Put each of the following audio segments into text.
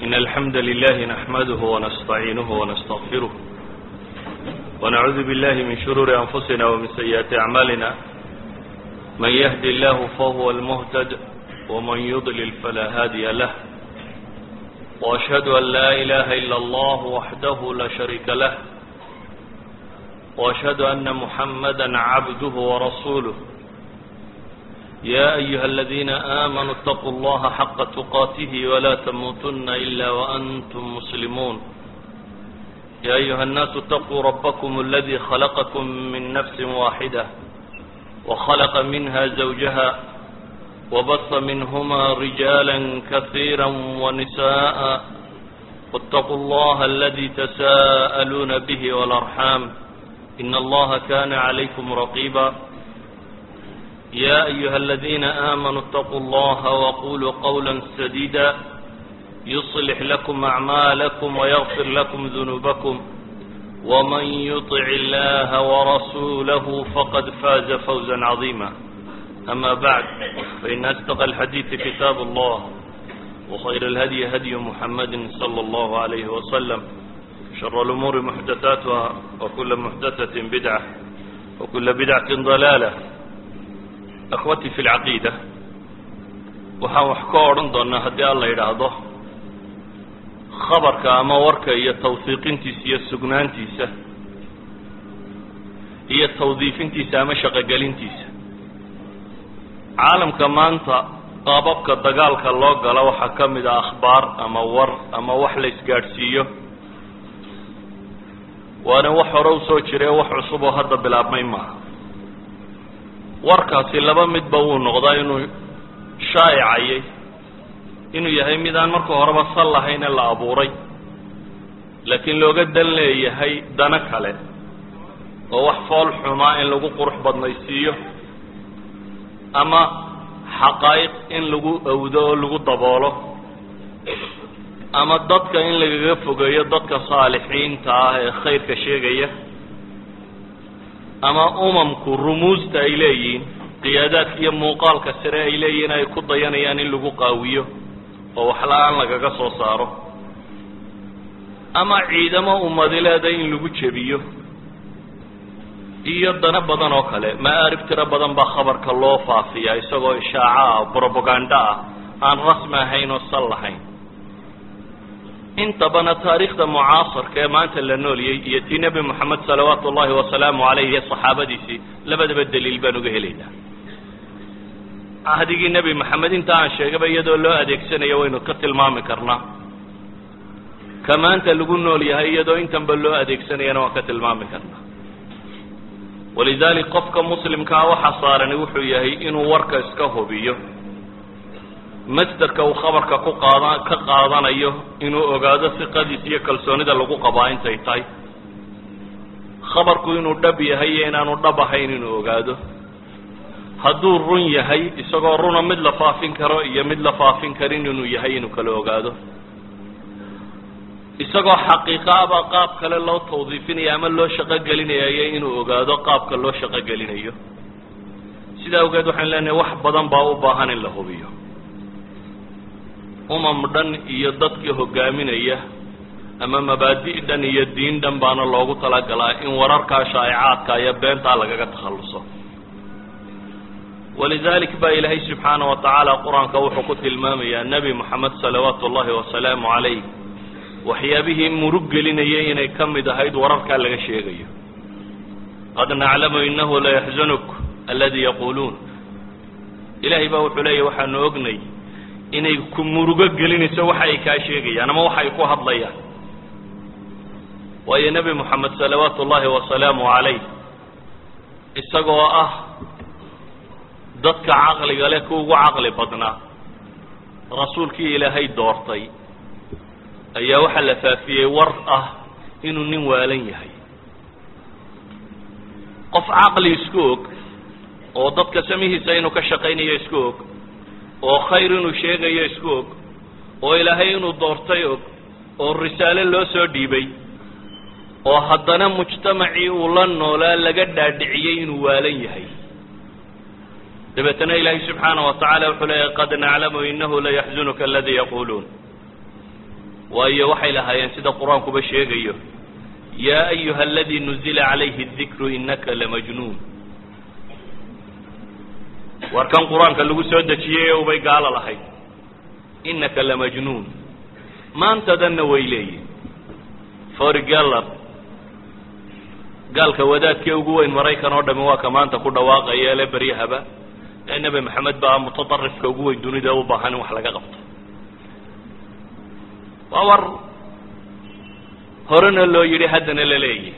إن الحمد لله نحمده ونستعينه ونستغفره ونعوذ بالله من شرور أنفسنا ومن سيئات أعمالنا من يهد الله فهو المهتد ومن يضلل فلا هادي له وأشهد أن لا إله إلا الله وحده لا شريك له وأشهد أن محمدا عبده ورسوله يا أيها الذين آمنوا اتقوا الله حق تقاته ولا تموتن إلا وأنتم مسلمون يا أيها الناس اتقوا ربكم الذي خلقكم من نفس واحدة وخلق منها زوجها وبث منهما رجالا كثيرا ونساء واتقوا الله الذي تساءلون به والأرحام إن الله كان عليكم رقيبا يا أيها الذين آمنوا اتقوا الله وقولوا قولا سديدا يصلح لكم أعمالكم ويغفر لكم ذنوبكم ومن يطع الله ورسوله فقد فاز فوزا عظيما أما بعد فإن أصدق الحديث كتاب الله وخير الهدي هدي محمد صلى الله عليه وسلم شر الأمور محدثاتها وكل محدثة بدعة وكل بدعة ضلالة akhwatii fi lcaqiida waxaan wax ka odhan doonnaa haddii alla yidhaahdo khabarka ama warka iyo tawhiiqintiisa iyo sugnaantiisa iyo tawdiifintiisa ama shaqogelintiisa caalamka maanta qaababka dagaalka loo galo waxaa ka mid a akhbaar ama war ama wax la isgaadhsiiyo waana wax hore usoo jiree wax cusub oo hadda bilaabmay maaha warkaasi laba midba wuu noqdaa inuu shaa'icayay inuu yahay mid aan marka horeba sal lahayn ee la abuuray laakiin looga dan leeyahay dano kale oo wax fool xumaa in lagu qurux badnaysiiyo ama xaqaa'iq in lagu awdo oo lagu daboolo ama dadka in lagaga fogeeyo dadka saalixiinta ah ee khayrka sheegaya ama umamku rumuusta ay leeyihiin qiyaadaadka iyo muuqaalka sare ay leeyihiin ay ku dayanayaan in lagu qaawiyo oo waxla-aan lagaga soo saaro ama ciidamo ummadileeda in lagu jebiyo iyo dano badan oo kale ma'aarib tiro badan baa khabarka loo faafiyaa isagoo ishaaco ah brobagando ah aan rasmi ahayn oo sal lahayn intabana taariikhda mucaasarka ee maanta la nooliyey iyo tii nebi moxamed salawaatu ullahi wasalaamu caleyh iyo saxaabadiisii labadaba daliil baan uga helaynaa cahdigii nebi moxamed inta aan sheegaba iyadoo loo adeegsanayo waynu ka tilmaami karnaa ka maanta lagu nool yahay iyadoo intanba loo adeegsanayana waan ka tilmaami karnaa walidalik qofka muslimkaa waxa saarani wuxuu yahay inuu warka iska hubiyo masderka uu khabarka ku qaada ka qaadanayo inuu ogaado siqadiis iyo kalsoonida lagu qabaa intay tahay khabarku inuu dhab yahay iyo inaanu dhab ahayn inuu ogaado hadduu run yahay isagoo runa mid la faafin karo iyo mid la faafin karin inuu yahay inuu kala ogaado isagoo xaqiiqaaba qaab kale loo tawdiifinayo ama loo shaqo gelinayayo inuu ogaado qaabka loo shaqo gelinayo sidaa awgeed waxaan leenahay wax badan baa u baahan in la hubiyo umam dhan iyo dadka hogaaminaya ama mabaadi' dhan iyo diin dhan baana loogu talagalaa in wararkaa shaa'icaadka iyo beentaa lagaga takhalluso walidalik baa ilaahay subxaana wa tacaala qur-aanka wuxuu ku tilmaamayaa nebi moxamed salawaatu ullahi wasalaamu calayh waxyaabihii murug gelinayay inay ka mid ahayd wararkaa laga sheegayo qad naclamu inahu layaxzunuk aladi yaquuluun ilahay baa wuxuu leeyahy waxaanu ognay inay ku murugo gelinayso waxa ay kaa sheegayaan ama waxa ay ku hadlayaan waayo nebi moxamed salawaatu ullahi wasalaamu calayh isagoo ah dadka caqliga leh ku ugu caqli badnaa rasuulkii ilaahay doortay ayaa waxaa la faafiyey war ah inuu nin waalan yahay qof caqli isku og oo dadka samihiisa inuu ka shaqaynayo isku og oo khayr inuu sheegayo isku og oo ilaahay inuu doortay og oo risaale loo soo dhiibay oo haddana mujtamacii uu la noolaa laga dhaadhiciyey inuu waalan yahay dabeetana ilaahay subxaana wa tacala wuxuu leeyahy qad naclamu inahu layaxzunuka aladii yaquuluun waayo waxay lahaayeen sida qur-aankuba sheegayo yaa ayuha aladii nuzila calayhi dikru inaka lamajnuun war kan qur-aanka lagu soo dejiyey ubay gaalo lahayd inaka lamajnuun maantadanna way leeyihin forgeller gaalka wadaadkee ugu weyn maraykan oo dhami waa ka maanta ku dhawaaqaya le beryahaba ee nebi maxamed baa mutadarifka ugu weyn dunida u baahan in wax laga qabto waa war horena loo yidhi haddana la leeyahy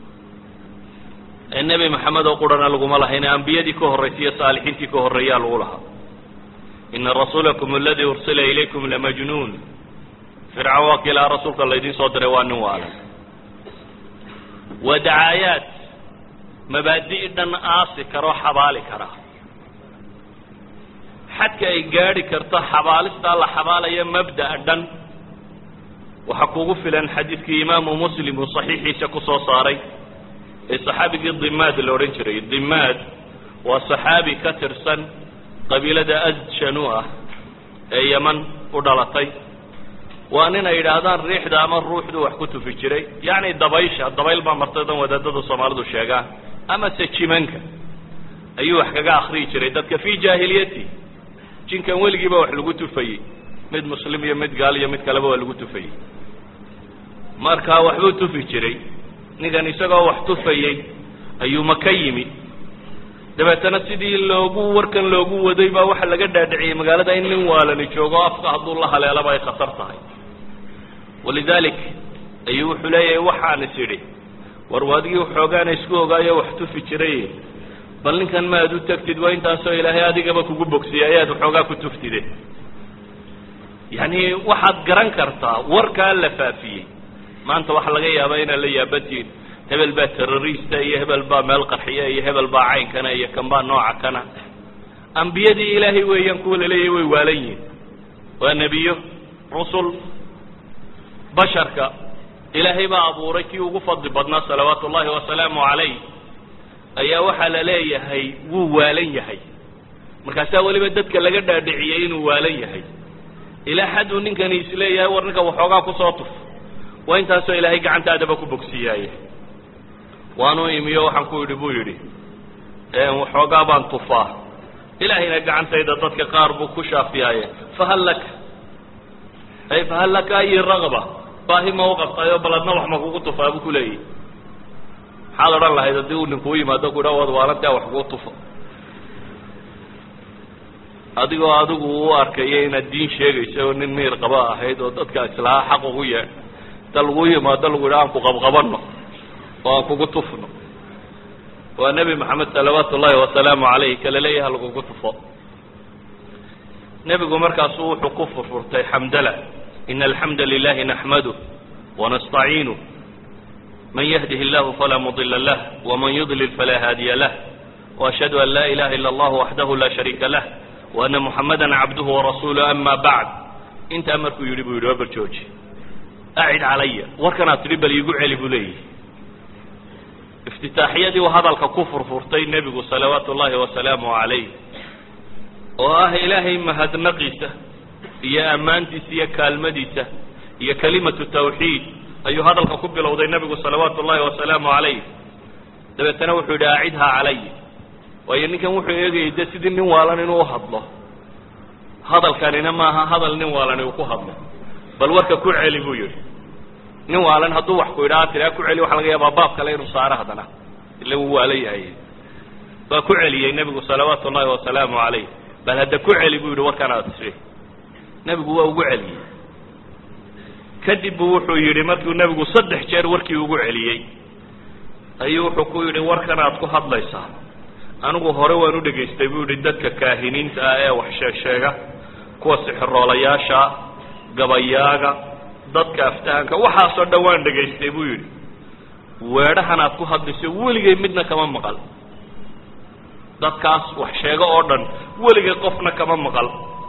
ee nebi maxamed oo qurana laguma lahayn ambiyadii ka horraysay iyo saalixiintii ka horreeyaa lagu lahaa ina rasuulakum aladii ursila ilaykum lamajnuun fircawn waa kiilaa rasuulka laydiin soo diray waa nin waalan waa dacaayaad mabaadi' dhan aasi karoo xabaali kara xadka ay gaadhi karto xabaalistaa la xabaalaya mabda'a dhan waxaa kugu filan xadiidkii imaamu muslim uu saxiixiisa ku soo saaray ee saxaabigii dimaad la odhan jiray dimaad waa saxaabi ka tirsan qabiilada adshanuu ah ee yeman u dhalatay waa nin ay yidhaahdaan riixda ama ruuxdu wax ku tufi jiray yacni dabaysha dabayl baa martaydan wadaadada soomaalidu sheegaan ama se jimanka ayuu wax kaga akriyi jiray dadka fii jaahiliyati jinkan weligiiba wax lagu tufayey mid muslim iyo mid gaal iyo mid kaleba waa lagu tufayey marka waxbuu tufi jiray ninkan isagoo wax tufayey ayuu maka yimi dabeetana sidii loogu warkan loogu waday baa waxa laga dhaadhiciyey magaalada in nin waalani joogo afka hadduu la haleelaba ay khatar tahay walidalik ayuu wuxuu leeyahay waxaan is idhi war waadigii waxoogaana isku ogaayo wax tufi jiray bal ninkan ma aad u tagtid waa intaasoo ilaahay adigaba kugu bogsiyay ayaad waxoogaa ku tuftide yacni waxaad garan kartaa warkaa la faafiyey maanta waxaa laga yaabaa inaad la yaabantihin hebel baa terrorista iyo hebel baa meel qarxiya iyo hebel baa caynkana iyo kan baa nooca kana ambiyadii ilaahay weeyaan kuwa laleeyahay way waalan yihin waa nebiyo rusul basharka ilaahay baa abuuray kii ugu fadli badnaa salawaatu ullahi wasalaamu calayh ayaa waxaa la leeyahay wuu waalan yahay markaasaa weliba dadka laga dhaadhiciyey inuu waalan yahay ilaa xaduu ninkani isleeyahay war ninka waxoogaa kusoo tuf waa intaasoo ilaahay gacantaadaba ku bogsiiyaaye waanu imiyo waxaan ku yidhi buu yidhi waxoogaa baan tufaa ilaahayna gacantayda dadka qaar buu ku shaafiyaaye fahal laka ay fahal laka ayi ragba baahi ma u qabtaayoo baladna wax ma kugu tufaa buu kuleeyahy maxaad odhan lahayd haddii uu ninkuu yimaado ku idhaa waad waalantaa wax kuu tufo adigoo adigu u arkayo inaad diin sheegayso oo nin miir qaba ahayd oo dadka islahaa xaq ugu yeedh inta lagu yimaado lagu yidhaha aan ku qabqabanno oo aan kugu tufno waa nebi maxamed salawaatu ullahi wasalaamu calayh kala leeyaha lagugu tufo nebigu markaasu wuxuu ku furfurtay xamdala ina alxamda lilahi naxmaduh wanastaciinuh man yahdih illahu falaa mudila lah waman yudlil falaa haadiya lah وأشhهd an la ilaha ilا اllah waxdah la shariika lah وأna muxamada cabduhu warasuuluh ama bacd intaa markuu yidhi buu yidhi waa barjooji acid calaya warkanaad tidhi bal iigu celi buu leeyihi iftitaaxiyadii uu hadalka ku furfurtay nebigu salawaatu ullahi wasalaamu calayh oo ah ilaahay mahadnaqiisa iyo ammaantiisa iyo kaalmadiisa iyo kalimatu tawxiid ayuu hadalka ku bilowday nebigu salawaatu ullahi wasalaamu calayh dabeetana wuxuu yidhi acidhaa calay waayo ninkan wuxuu eegayay de sidii nin waalan inuu uhadlo hadalkanina maaha hadal nin waalani uu ku hadlo bal warka ku celi buu yihi nin waalan hadduu wax ku idhaa tiraa ku celi waxa laga yaabaa baab kale inuu saaro haddana ila wuu waalan yahay waa ku celiyey nebigu salawaatu ullahi wasalaamu calayh bal hadda ku celi buu yihi warkan aad tii nebigu waa ugu celiyey kadib buu wuxuu yidhi markuu nebigu saddex jeer warkii ugu celiyey ayuu wuxuu ku yidhi warkan aad ku hadlaysaa anigu hore waan u dhegaystay buu yihi dadka kaahiniinta ah ee wax sheeg sheega kuwa sixiroolayaasha gabayaaga dadka aftahanka waxaasoo dhan waan dhegaystay buu yidhi weedhahan aad ku hadlayso weligay midna kama maqal dadkaas wax sheego oo dhan weligay qofna kama maqal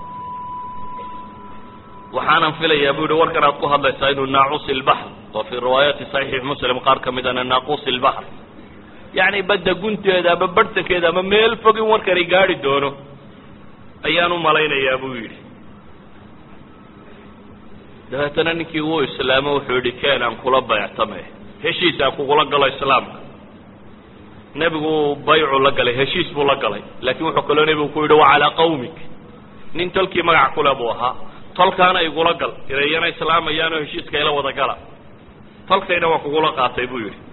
waxaanan filayaa bu yihi warkan aad ku hadlaysaa inuu naaqusi ilbaxr oo fii riwaayaati saxiix muslim qaar ka mid ana naaqusi ilbaxr yacni badda gunteeda ama barhtankeeda ama meel fog in warkani gaari doono ayaan u malaynayaa buu yidhi dabeetana ninkii wuu islaamo wuxuu yihi ken aan kula bayctame heshiis aan kugula galo islaamka nebigu baycu la galay heshiis buu la galay laakiin wuxuu kaloo nebigu ku yidhi wa calaa qawmik nin tolkii magac kule buu ahaa tolkaana igula gal irayana islaamayaanoo heshiiska ila wada gala tolkayna waa kugula qaatay buu yidhi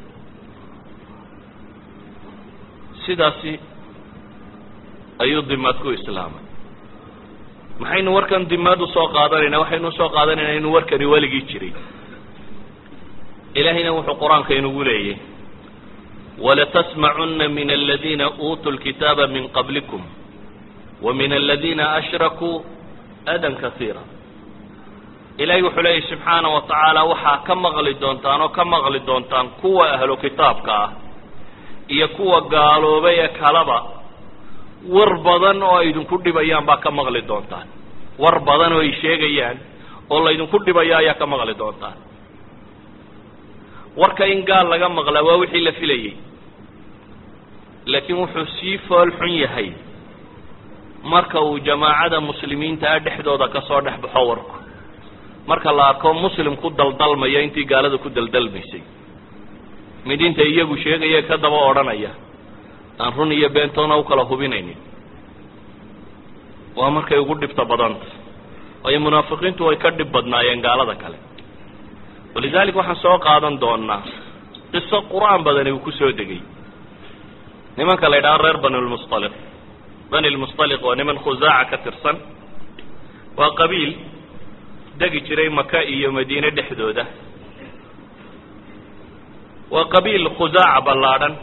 sidaasi ayuu dimaad ku islaamay maxaynu warkan dimaad usoo qaadanaynaa waxaynu usoo qaadanaynaa inuu warkani weligii jiray ilaahayna wuxuu qur-aanka inugu leeyay walatasmacuna min aladiina uutuu lkitaaba min qablikum wa min aladiina ashrakuu adan kaiira ilahay wuxuu leeyahy subxaana wa tacaala waxaa ka maqli doontaan oo ka maqli doontaan kuwa ahlu kitaabka ah iyo kuwa gaaloobay ee kalaba war badan oo ay idinku dhibayaan baa ka maqli doontaan war badan oo ay sheegayaan oo laydinku dhibaya ayaa ka maqli doontaan warka in gaal laga maqlaa waa wixii la filayey laakiin wuxuu sii fool xun yahay marka uu jamaacada muslimiinta ah dhexdooda kasoo dhex baxo warku marka la arko muslim ku daldalmaya intii gaalada ku daldalmaysay mid inta iyagu sheegaya ka daba odhanaya aan run iyo beentoona u kala hubinaynin waa markay ugu dhibta badanta waayo munaafiqiintu way ka dhib badnaayeen gaalada kale walidalik waxaan soo qaadan doonaa qiso qur-aan badani uu kusoo degay nimanka la ydhaha reer bani lmusaliq bani lmusaliq waa niman khusaaca ka tirsan waa qabiil degi jiray maka iyo madiine dhexdooda waa qabiil khusaaca ballaadhan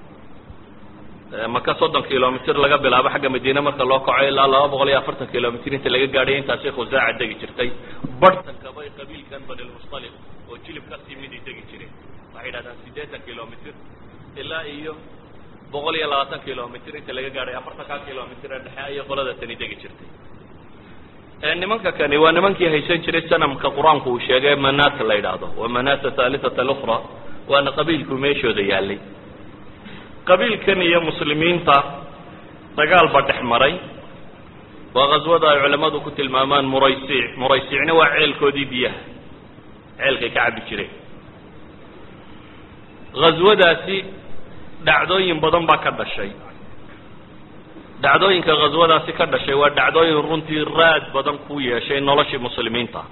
maka soddon kilomitr laga bilaabo xagga madiine marka loo kaco ilaa laba boqol iyo afartan kilomitr inta laga gaadhay intaasi khusaaca degi jirtay barhtanka bay qabiilkan bani lmusaliq oo jilib kasii miday degi jireen waxay yidhahdaan siddeetan kilomitr ilaa iyo boqol iyo labaatan kilomitr inta laga gaadhay afartanka kilomitr ee dhexe ayay qolada tani degi jirtay nimanka kani waa nimankii haysan jiray sanamka qur-aanku uu sheegay manata la yidhaahdo waa manata thalithata alukhra waana qabiilku meeshooda yaalay qabiilkan iyo muslimiinta dagaal ba dhex maray waa ghaswada ay culamadu ku tilmaamaan muraysiic muraysiicna waa ceelkoodii biyaha ceelkay ka cabbi jireen ghaswadaasi dhacdooyin badan baa ka dhashay dhacdooyinka ghaswadaasi ka dhashay waa dhacdooyin runtii raad badan ku yeeshay noloshii muslimiinta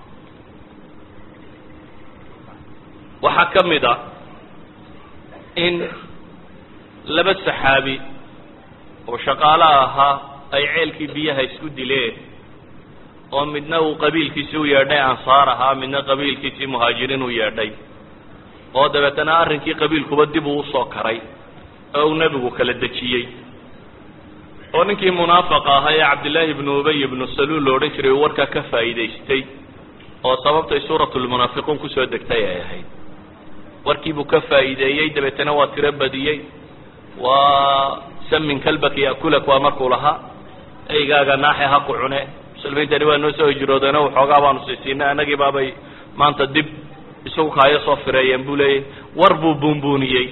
waxaa ka mid a in laba saxaabi oo shaqaalaha ahaa ay ceelkii biyaha isku dileen oo midna uu qabiilkiisii u yeedhay ansaar ahaa midna qabiilkiisii muhaajiriin u yeedhay oo dabeetana arrinkii qabiilkuba dib uu usoo karay oo uu nebigu kala dejiyey oo ninkii munaafaqa ahaa ee cabdillaahi ibnu ubay ibnu saluul lo odhan jiray uu warkaa ka faa'iidaystay oo sababtay suuratulmunaafiquun kusoo degtay ay ahayd warkiibuu ka faa'iideeyey dabeetana waa tiro badiyey waa samin kalbaka yakulak waa markuu lahaa eygaaga naaxe ha ku cune muslimiintani waa noo soo hijroodeeno waxoogaa baanu siisiinay annagii baabay maanta dib isagu kaayo soo fireeyeen buu leeyay war buu buunbuuniyey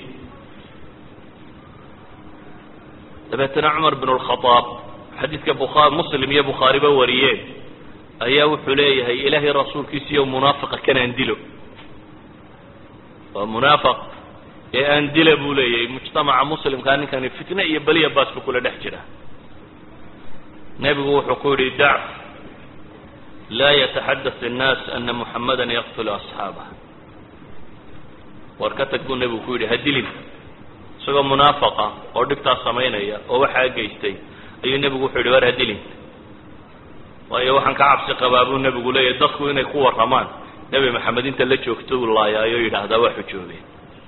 dabeetana cumar bin lkhadaab xadiidka bukha muslim iyo bukhaariba wariyeen ayaa wuxuu leeyahay ilaahay rasuulkiisiiyo munaafiqa kanaan dilo waa munaafiq ee aan dila buu leeyahay mujtamaca muslimkaa ninkani fitne iyo beliya baas buu kula dhex jira nebigu wuxuu ku yidhi dac laa yataxadath الnaas ana muxamada yaqtulu asxaabah war ka tag buu nebigu ku yidhi ha dilin isagoo munaafaqa oo dhibtaas samaynaya oo waxaa geystay ayuu nebigu wuxuu yidhi war ha dilin waayo waxaan ka cabsi qabaa buu nebigu leeyahay dadku inay ku warramaan nebi maxamed inta la joogto uu laayaayo yidhaahdaa waa xujoobeen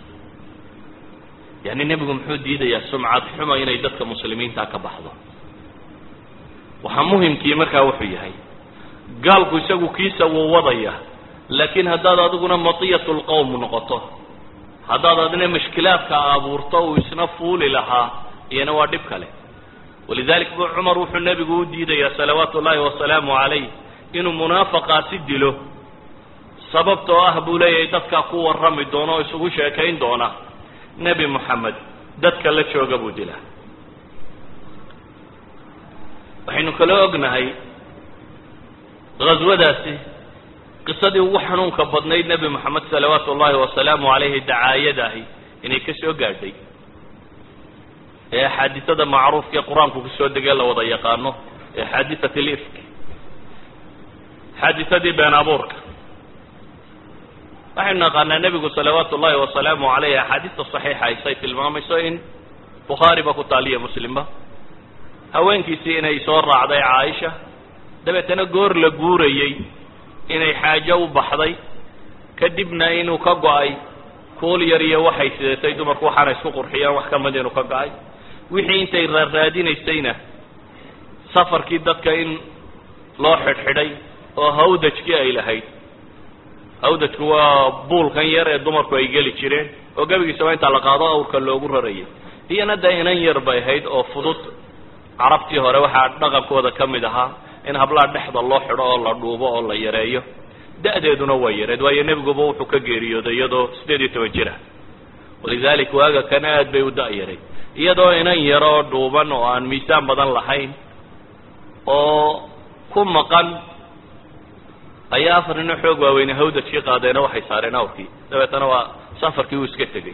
yani nebigu muxuu diidayaa sumcad xuma inay dadka muslimiinta ka baxdo waxaa muhimkii markaa wuxuu yahay gaalku isagu kiisa wuu wadaya laakiin haddaad adiguna matiyat lqowm noqoto haddaad adina mashkilaadka abuurto uu isna fuuli lahaa iyana waa dhib kale walidalik bu cumar wuxuu nebigu u diidayaa salawaatu ullaahi wasalaamu calayh inuu munaafaqaasi dilo sababtoo ah buu leeyahay dadkaa ku warrami doona oo isugu sheekayn doona nebi moxamed dadka la jooga buu dilaa waxaynu kaloo ognahay ghaswadaasi qisadii ugu xanuunka badnayd nebi moxamed salawaatu ullahi wasalaamu calayhi dacaayadahi inay ka soo gaadhay ee axaadisada macruufka ee qur-aanku kusoo degee la wada yaqaano ee xaadisat lifk xaadisadii been abuurka waxaynu naqaanaa nebigu salawaatu ullahi wasalaamu calayh axaadiista saxiixa aysay tilmaamayso in bukhaariba ku taaliya muslimba haweenkiisii inay soo raacday caaisha dabeetana goor la guurayey inay xaajo u baxday kadibna inuu ka go-ay kuul yar iyo waxay sidatay dumarku waxaana isku qurxiyeen wax ka mid inuu ka go-ay wixii intay raarraadinaysayna safarkii dadka in loo xidhxidhay oo hawdajkii ay lahayd hawdajku waa buulkan yar ee dumarku ay geli jireen oo gebigiisaba intaa la qaado awrka loogu rarayay iyana dee inan yar bay ahayd oo fudud carabtii hore waxaa dhaqankooda ka mid ahaa in hablaha dhexda loo xidho oo la dhuubo oo la yareeyo da-deeduna waa yareed waayo nebiguba wuxuu ka geeriyooday iyadoo siddeed iyo toban jir ah walidalik waaga kana aad bay u da-yaray iyadoo inan yaro oo dhuuban oo aan miisaan badan lahayn oo ku maqan ayaa afar nino xoog waaweyne hawdajkii qaadeena waxay saareen awrkii dabeetana waa safarkii uu iska tegey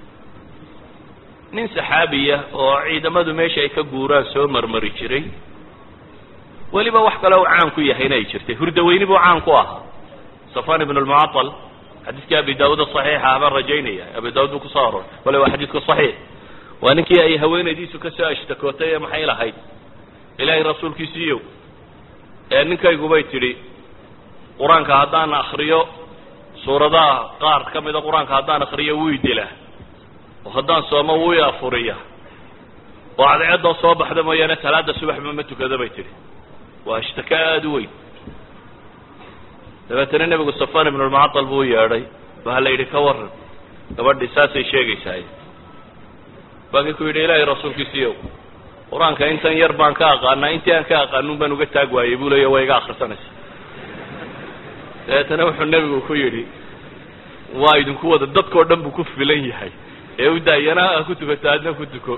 nin saxaabiya oo ciidamadu meesha ay ka guuraan soo marmari jiray weliba wax kale u caan ku yahayna ay jirtay hurdaweyni buu caan ku ahaa safan ibn lmucaal xadiiskii abi daawuud saxiixa abaan rajaynaya abi daawud buu kusoo aroray wale waa xadiisku saxiix waa ninkii ay haweenaydiisu kasoo ashtakootay ee maxay lahayd ilaahay rasuulkiisiiyow ee ninkaygubay tidhi qur-aanka haddaan akriyo suuradaha qaar ka mida qur-aanka haddaan akriyo wuu dilaa oo haddaan soomo wuu i afuriya oo cadceeddoo soo baxda mooyaane salaada subaxba ma tukado bay tidhi waa ishtaka aada u weyn dabeetana nebigu safan ibn lmucaal buu u yeedhay waxaa la yidhi ka waran gabadhii saasay sheegaysaay baakii ku yidhi ilaahay rasuulkiisiiyow qur-aanka intan yar baan ka aqaanaa intii aan ka aqaanuun baan uga taag waayey buu leeya waa iga akrisanaysa dabeetana wuxuu nebigu ku yidhi waa idinku wada dadkao dhan buu ku filan yahay ee u daayana a ku tukato adna ku tuko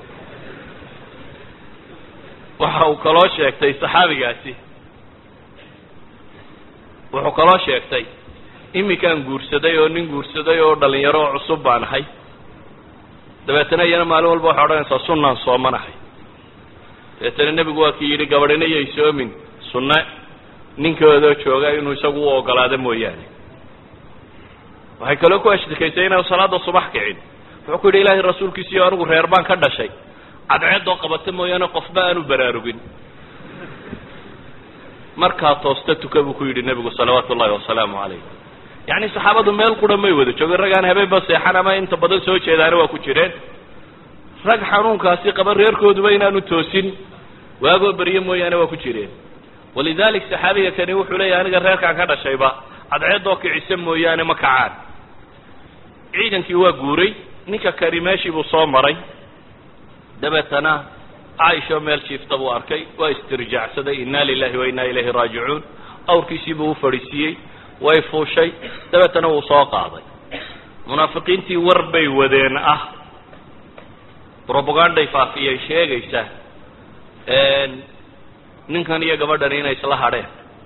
waxa uu kaloo sheegtay saxaabigaasi wuxuu kaloo sheegtay iminkaan guursaday oo nin guursaday oo dhalinyaro oo cusub baan ahay dabeetana iyana maalin walba waxay odhanaysaa sunnaan soomanahay dabeetana nebigu waa kii yidhi gabadhina yay soomin sunne ninkoodoo jooga inuu isagu u ogolaado mooyaane waxay kaloo ku ashtikaysay inaan salaada subax kicin wuxuu ku yidhi ilaahay rasuulkiisiiyo anigu reer baan ka dhashay cadceeddoo qabata mooyaane qofba aanu baraarugin markaa toosta tuka buu ku yidhi nebigu salawaatu ullahi wasalaamu calayh yacni saxaabadu meel qura may wada joogin rag aan habeenba seexan ama inta badan soo jeedaana waa ku jireen rag xanuunkaasi qaba reerkooduba inaanu toosin waagoo beryo mooyaane waa ku jireen walidalik saxaabiga kani wuxuu leeyahay aniga reerkaan ka dhashayba cadceeddoo kicisa mooyaane ma kacaan ciidankii waa guuray ninka kani meeshii buu soo maray dabeetana caaisho meel jiifta buu arkay waa istirjaacsaday inna lilahi wa inna ilayhi raajicuun awrkiisii buu u fadhiisiiyey way fuushay dabeetana wuu soo qaaday munaafiqiintii war bay wadeen ah roboganday faafiyay sheegaysa ninkan iyo gabadhan inay isla hadheen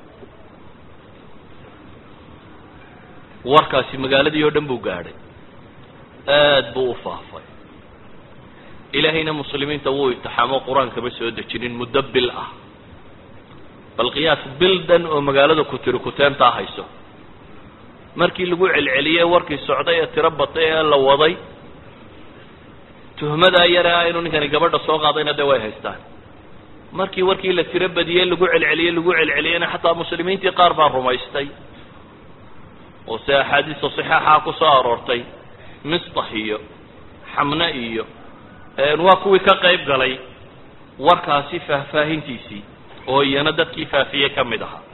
warkaasi magaaladii oo dhan buu gaadhay aad buu u faafay ilaahayna muslimiinta wuu itixaamo qur-aankama soo dejinin muddo bil ah bal qiyaas bil dhan oo magaalada ku tiri kuteentaa hayso markii lagu celceliyey warkii socday ee tiro batay ee la waday tuhmadaa yare ah inuu ninkani gabadha soo qaadayna dee way haystaan markii warkii la tiro badiyey lagu celceliyey lagu celceliyeyna xataa muslimiintii qaar baa rumaystay oo se axaadiista saxaaxa ku soo aroortay mistax iyo xamne iyo waa kuwii ka qayb galay warkaasi faahfaahintiisii oo iyana dadkii faafiyey ka mid ahaa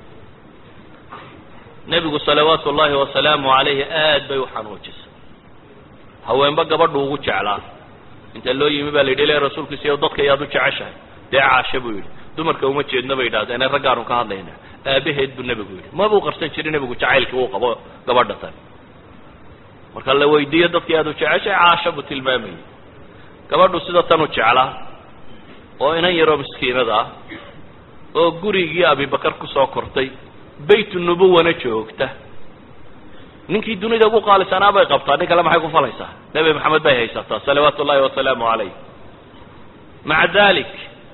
nebigu salawaatu ullaahi wasalaamu calayhi aad bay u xanuujisay haweenba gabadhu ugu jeclaa inta loo yimi baa la yidhi le rasuulkiisiiyo dadka ayaad u jeceshahay dee caasha buu yidhi dumarka uma jeedno bay yidhahdeene raggaanu ka hadlaynaa aabaheed buu nebigu yidhi mabuu qarsan jirin nebigu jacaylkii uu qabo gabadha tan marka la weydiiyo dadkii aad u jeceshahay caasha buu tilmaamayay gabadhu sida tan u jeclaa oo inan yaroo miskiinada ah oo gurigii abibakar kusoo kortay bayt nubuwana joogta ninkii dunida ugu qaalisanaa bay qabtaa nin kale maxay ku falaysaa nebi maxamed bay haysataa salawaatu ullahi wasalaamu calayh maca dalik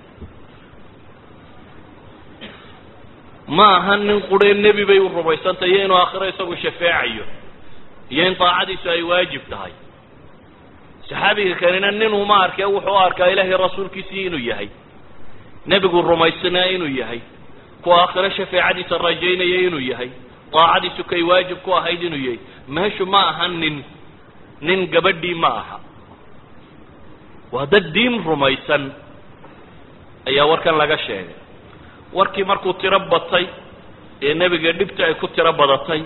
ma aha nin quree nebi bay u rumaysantay iyo inuu aakhiro isagu shafeecayo iyo in daacadiisu ay waajib tahay saxaabiga kanina nin uma arkee wuxuu u arkaa ilaahay rasuulkiisii inuu yahay nebigu rumaysnaa inuu yahay kuwa aakhiro shafeecadiisa rajaynaya inuu yahay daacadiisu kay waajib ku ahayd inuu yahay meeshu ma aha nin nin gabadhii ma aha waa dad diin rumaysan ayaa warkan laga sheegay warkii markuu tiro batay ee nebiga dhibta ay ku tiro badatay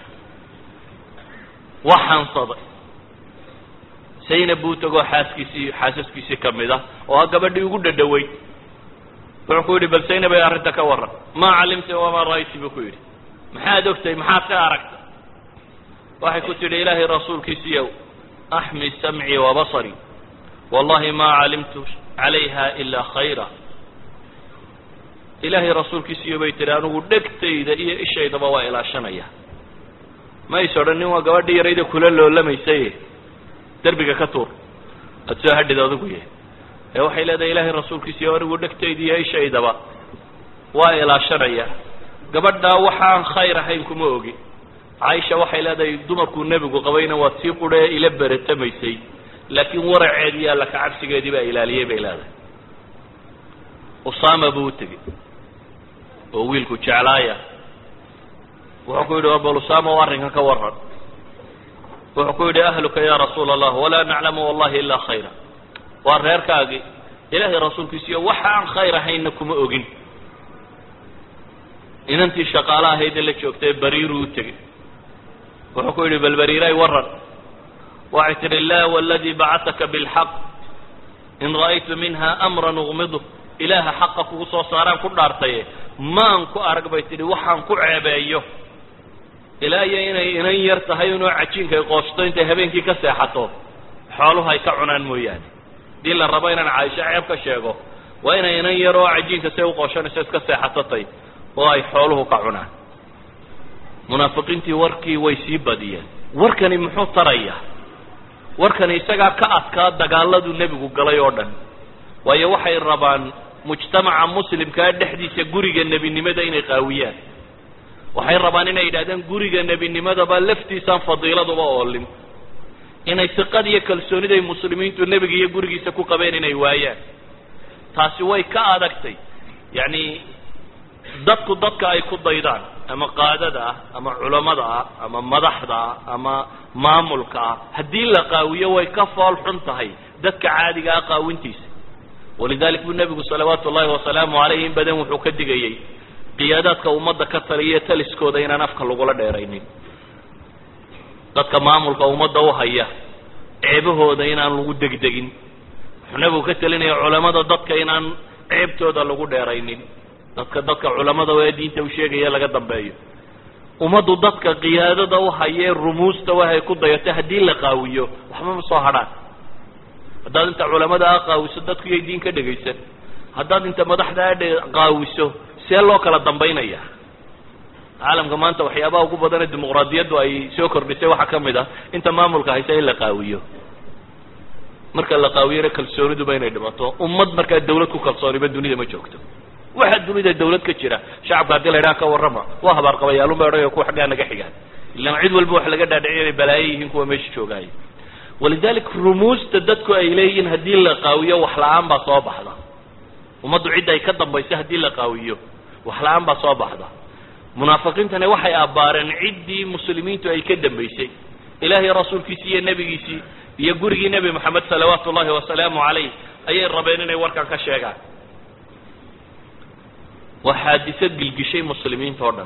waa xansaday zaynab buu tagoo xaaskiisii xaasaskiisii ka mid ah oo ah gabadhii ugu dhadhaweyd wuxuu ku yidhi bal zaynab ay arrinta ka warran maa calimta wamaa ra'ayti buu ku yidhi maxaad ogtay maxaad ka aragtay waxay ku tidhi ilaahay rasuulkiisiiyow axmi samcii wa basarii wallahi maa calimtu calayha ilaa khayra ilaahay rasuulkiisiiyo bay tihi anigu dhegtayda iyo ishaydaba waa ilaashanaya ma is odhan nin waa gabadhii yarayda kula loolamaysaye derbiga ka tuur aada soo hadhid adigu yahay ee waxay leedahay ilaahay rasuulkiisiiyo anigu dhegtayda iyo ishaydaba waa ilaashanaya gabadhaa waxaan khayr ahayn kuma ogi caaisha waxay leedahay dumarkuu nebigu qabayna waa tii qurhe ila beratamaysay laakiin waraceedii alla ka cabsigeedii baa ilaaliyey bay leedahay usaama buu u tegey oo wiilku jeclaaya wuxuu ku yidhi war bal usaama o arrinkan ka waran wuxuu ku yidhi ahluka ya rasuula allah walaa naclamu wallahi ilaa khayra waa reerkaagii ilaahay rasuulkiisiiyo waxa aan khayr ahaynna kuma ogin inantii shaqaalo ahayd ee la joogtay bariiruu u tegey wuxuu ku yidhi bal bariiray waran waxay tidhi laa waladii bacataka bilxaq in ra'aytu minha amran uqmidu ilaaha xaqa kugu soo saaraan ku dhaartaye maan ku arag bay tidhi waxaan ku ceebeeyo ilaa iyo inay inan yar tahay inuu cajiinkay qoosto intay habeenkii ka seexato xooluhu ay ka cunaan mooyaane haddii la rabo inaan caaisho ceeb ka sheego waa inay inan yar oo cajiinka say u qooshanayso iska seexatatay oo ay xooluhu ka cunaan munaafiqiintii warkii way sii badiyeen warkani muxuu taraya warkani isagaa ka adkaa dagaaladuu nebigu galay oo dhan waayo waxay rabaan mujtamaca muslimkaa dhexdiisa guriga nebinimada inay qaawiyaan waxay rabaan inay yidhahdeen guriga nebinimadaba laftiisaan fadiiladuba oolin inay siqad iyo kalsooniday muslimiintu nebiga iyo gurigiisa ku qabeen inay waayaan taasi way ka adagtay yacni dadku dadka ay ku daydaan ama qaadada ah ama culammada ah ama madaxda ah ama maamulka ah haddii la qaawiyo way ka fool xun tahay dadka caadiga ah qaawintiisa walidalik buu nebigu salawaatu ullahi wasalaamu calayh in badan wuxuu ka digayey qiyaadaadka ummadda ka taliya taliskooda inaan afka lagula dheeraynin dadka maamulka ummadda u haya ceebahooda inaan lagu degdegin wuxuu nebigu ka talinaya culamada dadka inaan ceebtooda lagu dheeraynin dadka dadka culamada ee diinta u sheegaya laga dambeeyo ummaddu dadka qiyaadada u hayee rumuusta waxay ku dayato haddii la qaawiyo waxba ma soo hadhaan haddaad inta culamada a qaawiso dadku iyay diin ka dhegaysan haddaad inta madaxda a qaawiso see loo kala dambaynaya caalamka maanta waxyaabaha ugu badan ee dimuqraadiyaddu ay soo kordhisay waxaa ka mid ah inta maamulka haysa in la qaawiyo marka la qaawiyona kalsooniduba inay dhimato ummad markaa dawlad ku kalsooniba dunida ma joogto waxa dunida dawlad ka jira shacabka haddii la ydhaha ka warrama waa habaarqabayaalun ba odhanaya kuwa xaggaa naga xigaan ilaan cid walba wax laga dhaadhiciy inay balaayo yihiin kuwa meesha joogaaya walidalik rumuusta dadku ay leeyihiin haddii la qaawiyo wax la-aan baa soo baxda ummaddu cidda ay ka dambayso haddii la qaawiyo wax la-aan baa soo baxda munaafiqiintani waxay abbaareen ciddii muslimiintu ay ka dambaysay ilaahay rasuulkiisii iyo nebigiisii iyo gurigii nebi moxamed salawaatu ullahi wasalaamu calayh ayay rabeen inay warkan ka sheegaan waa xaadiso gilgishay muslimiinta oo dhan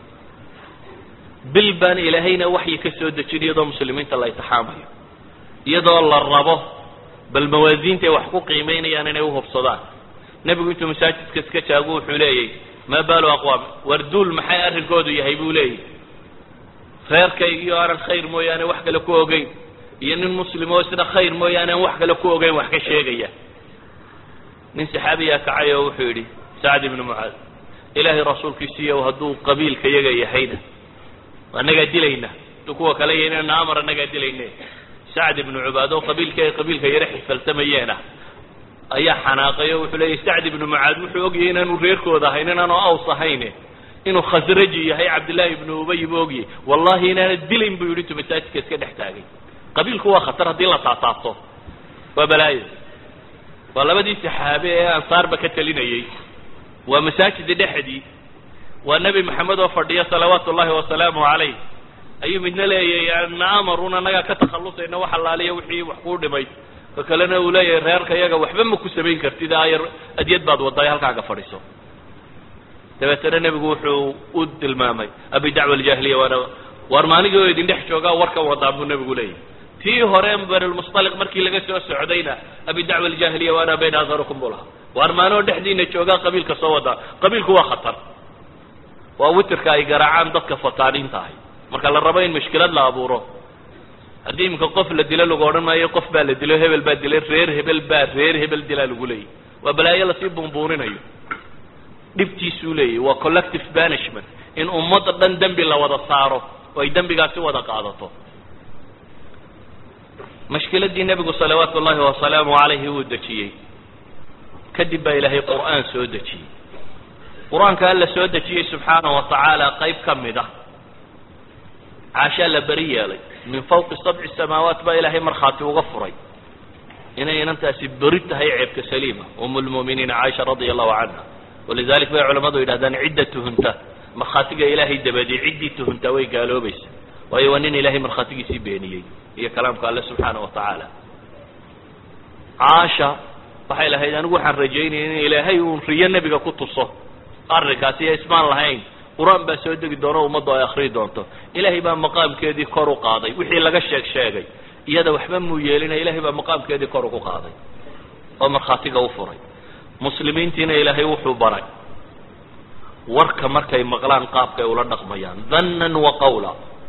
bil baan ilaahayna waxyi ka soo dejin iyadoo muslimiinta la itixaamayo iyadoo la rabo bal mawaasiintay wax ku qiimaynayaan inay uhubsadaan nebigu intuu masaajidka iska jaago wuxuu leeyay maa baalu aqwaam war duul maxay arrinkoodu yahay buu leeyahy reerkaygiio aanan khayr mooyaane wax kale ku ogeyn iyo nin muslim oo isna khayr mooyaane aan wax kale ku ogeyn wax ka sheegaya nin saxaabiyaa kacay oo wuxuu yidhi sacd ibnu mucaad ilaahay rasuulkiisiiyo hadduu qabiilka yaga yahayna annagaa dilayna hadduu kuwa kale yahnana amar annagaa dilayne sacd ibnu cubaado qabiilka ay qabiilka yare xifaltamayeena ayaa xanaaqay oo wuxuu leeyahy sacd ibnu mucaad wuxuu ogyahay inaanu reerkooda ahayn inaanu aws ahayne inuu khasraji yahay cabdillaahi ibnu ubay buu ogyay wallahi inaana dilayn buu yidhi intuu masaajidka iska dhex taagay qabiilku waa khatar haddii la taataabto waa balaayo waa labadii saxaabe ee ansaarba ka talinayey waa masaajida dhexdii waa nebi maxamed oo fadhiya salawaatu ullahi wasalaamu calayh ayuu midna leeyahay na amarun annagaa ka takhallusayna wax allaaliya wixii wax kuu dhimay ka kalena uu leeyahay reerka yaga waxba ma ku samayn kartid ayar adyad baad wadday halkaaga fadhiso dabeetana nebigu wuxuu u tilmaamay abi dacwa aljaahiliya waana waar maaligii oo idin dhex joogaa warkan wadaa buu nebigu leeyahy tii hore banilmustaliq markii laga soo socdayna abi dacwa aljaahiliya waana bayna aharukum buu lahaa waar maanoo dhexdiina joogaa qabiilka soo wadaa qabiilku waa khatar waa witirka ay garaacaan dadka fataaniinta ahay marka la rabo in mushkilad la abuuro haddii iminka qof la dilo lagu odhan maayo qof baa la dilo hebel baa dilay reer hebel baa reer hebel dilaa lagu leeyahy waa balaayo lasii buunbuuninayo dhibtiisuu leeyahy waa collective banishment in ummadda dhan dembi la wada saaro oo ay dembigaasi wada qaadato mashkiladii nebigu salawaatu ullahi wasalaamu calayhi uu dejiyey kadib baa ilaahay qur'aan soo dejiyey qur-aanka alla soo dejiyey subxaanahu wa tacaala qayb ka mid ah caashaa la beri yeelay min fawqi sabci samaawaat baa ilaahay markhaati uga furay inay inantaasi beri tahay ceebka saliima um lmu'miniina caaisha radia allahu canha walidalik bay culamadu yidhahdaan cidda tuhunta markhaatiga ilaahay dabadii ciddii tuhuntaa way gaaloobaysa waayo waa nin ilaahay markhaatigiisii beeniyey iyo kalaamka alle subxaana wa tacaala caasha waxay lahayd anigu waxaan rajaynaya in ilaahay uun riyo nebiga ku tuso arrinkaasi iyo ismaan lahayn qur-aan baa soo degi doono ummaddu ay akriyi doonto ilaahay baa maqaamkeedii kor u qaaday wixii laga sheeg sheegay iyada waxba muu yeelina ilaahay baa maqaamkeedii kor ugu qaaday oo markhaatiga u furay muslimiintiina ilaahay wuxuu baray warka markay maqlaan qaabkay ula dhaqmayaan dannan wa qawla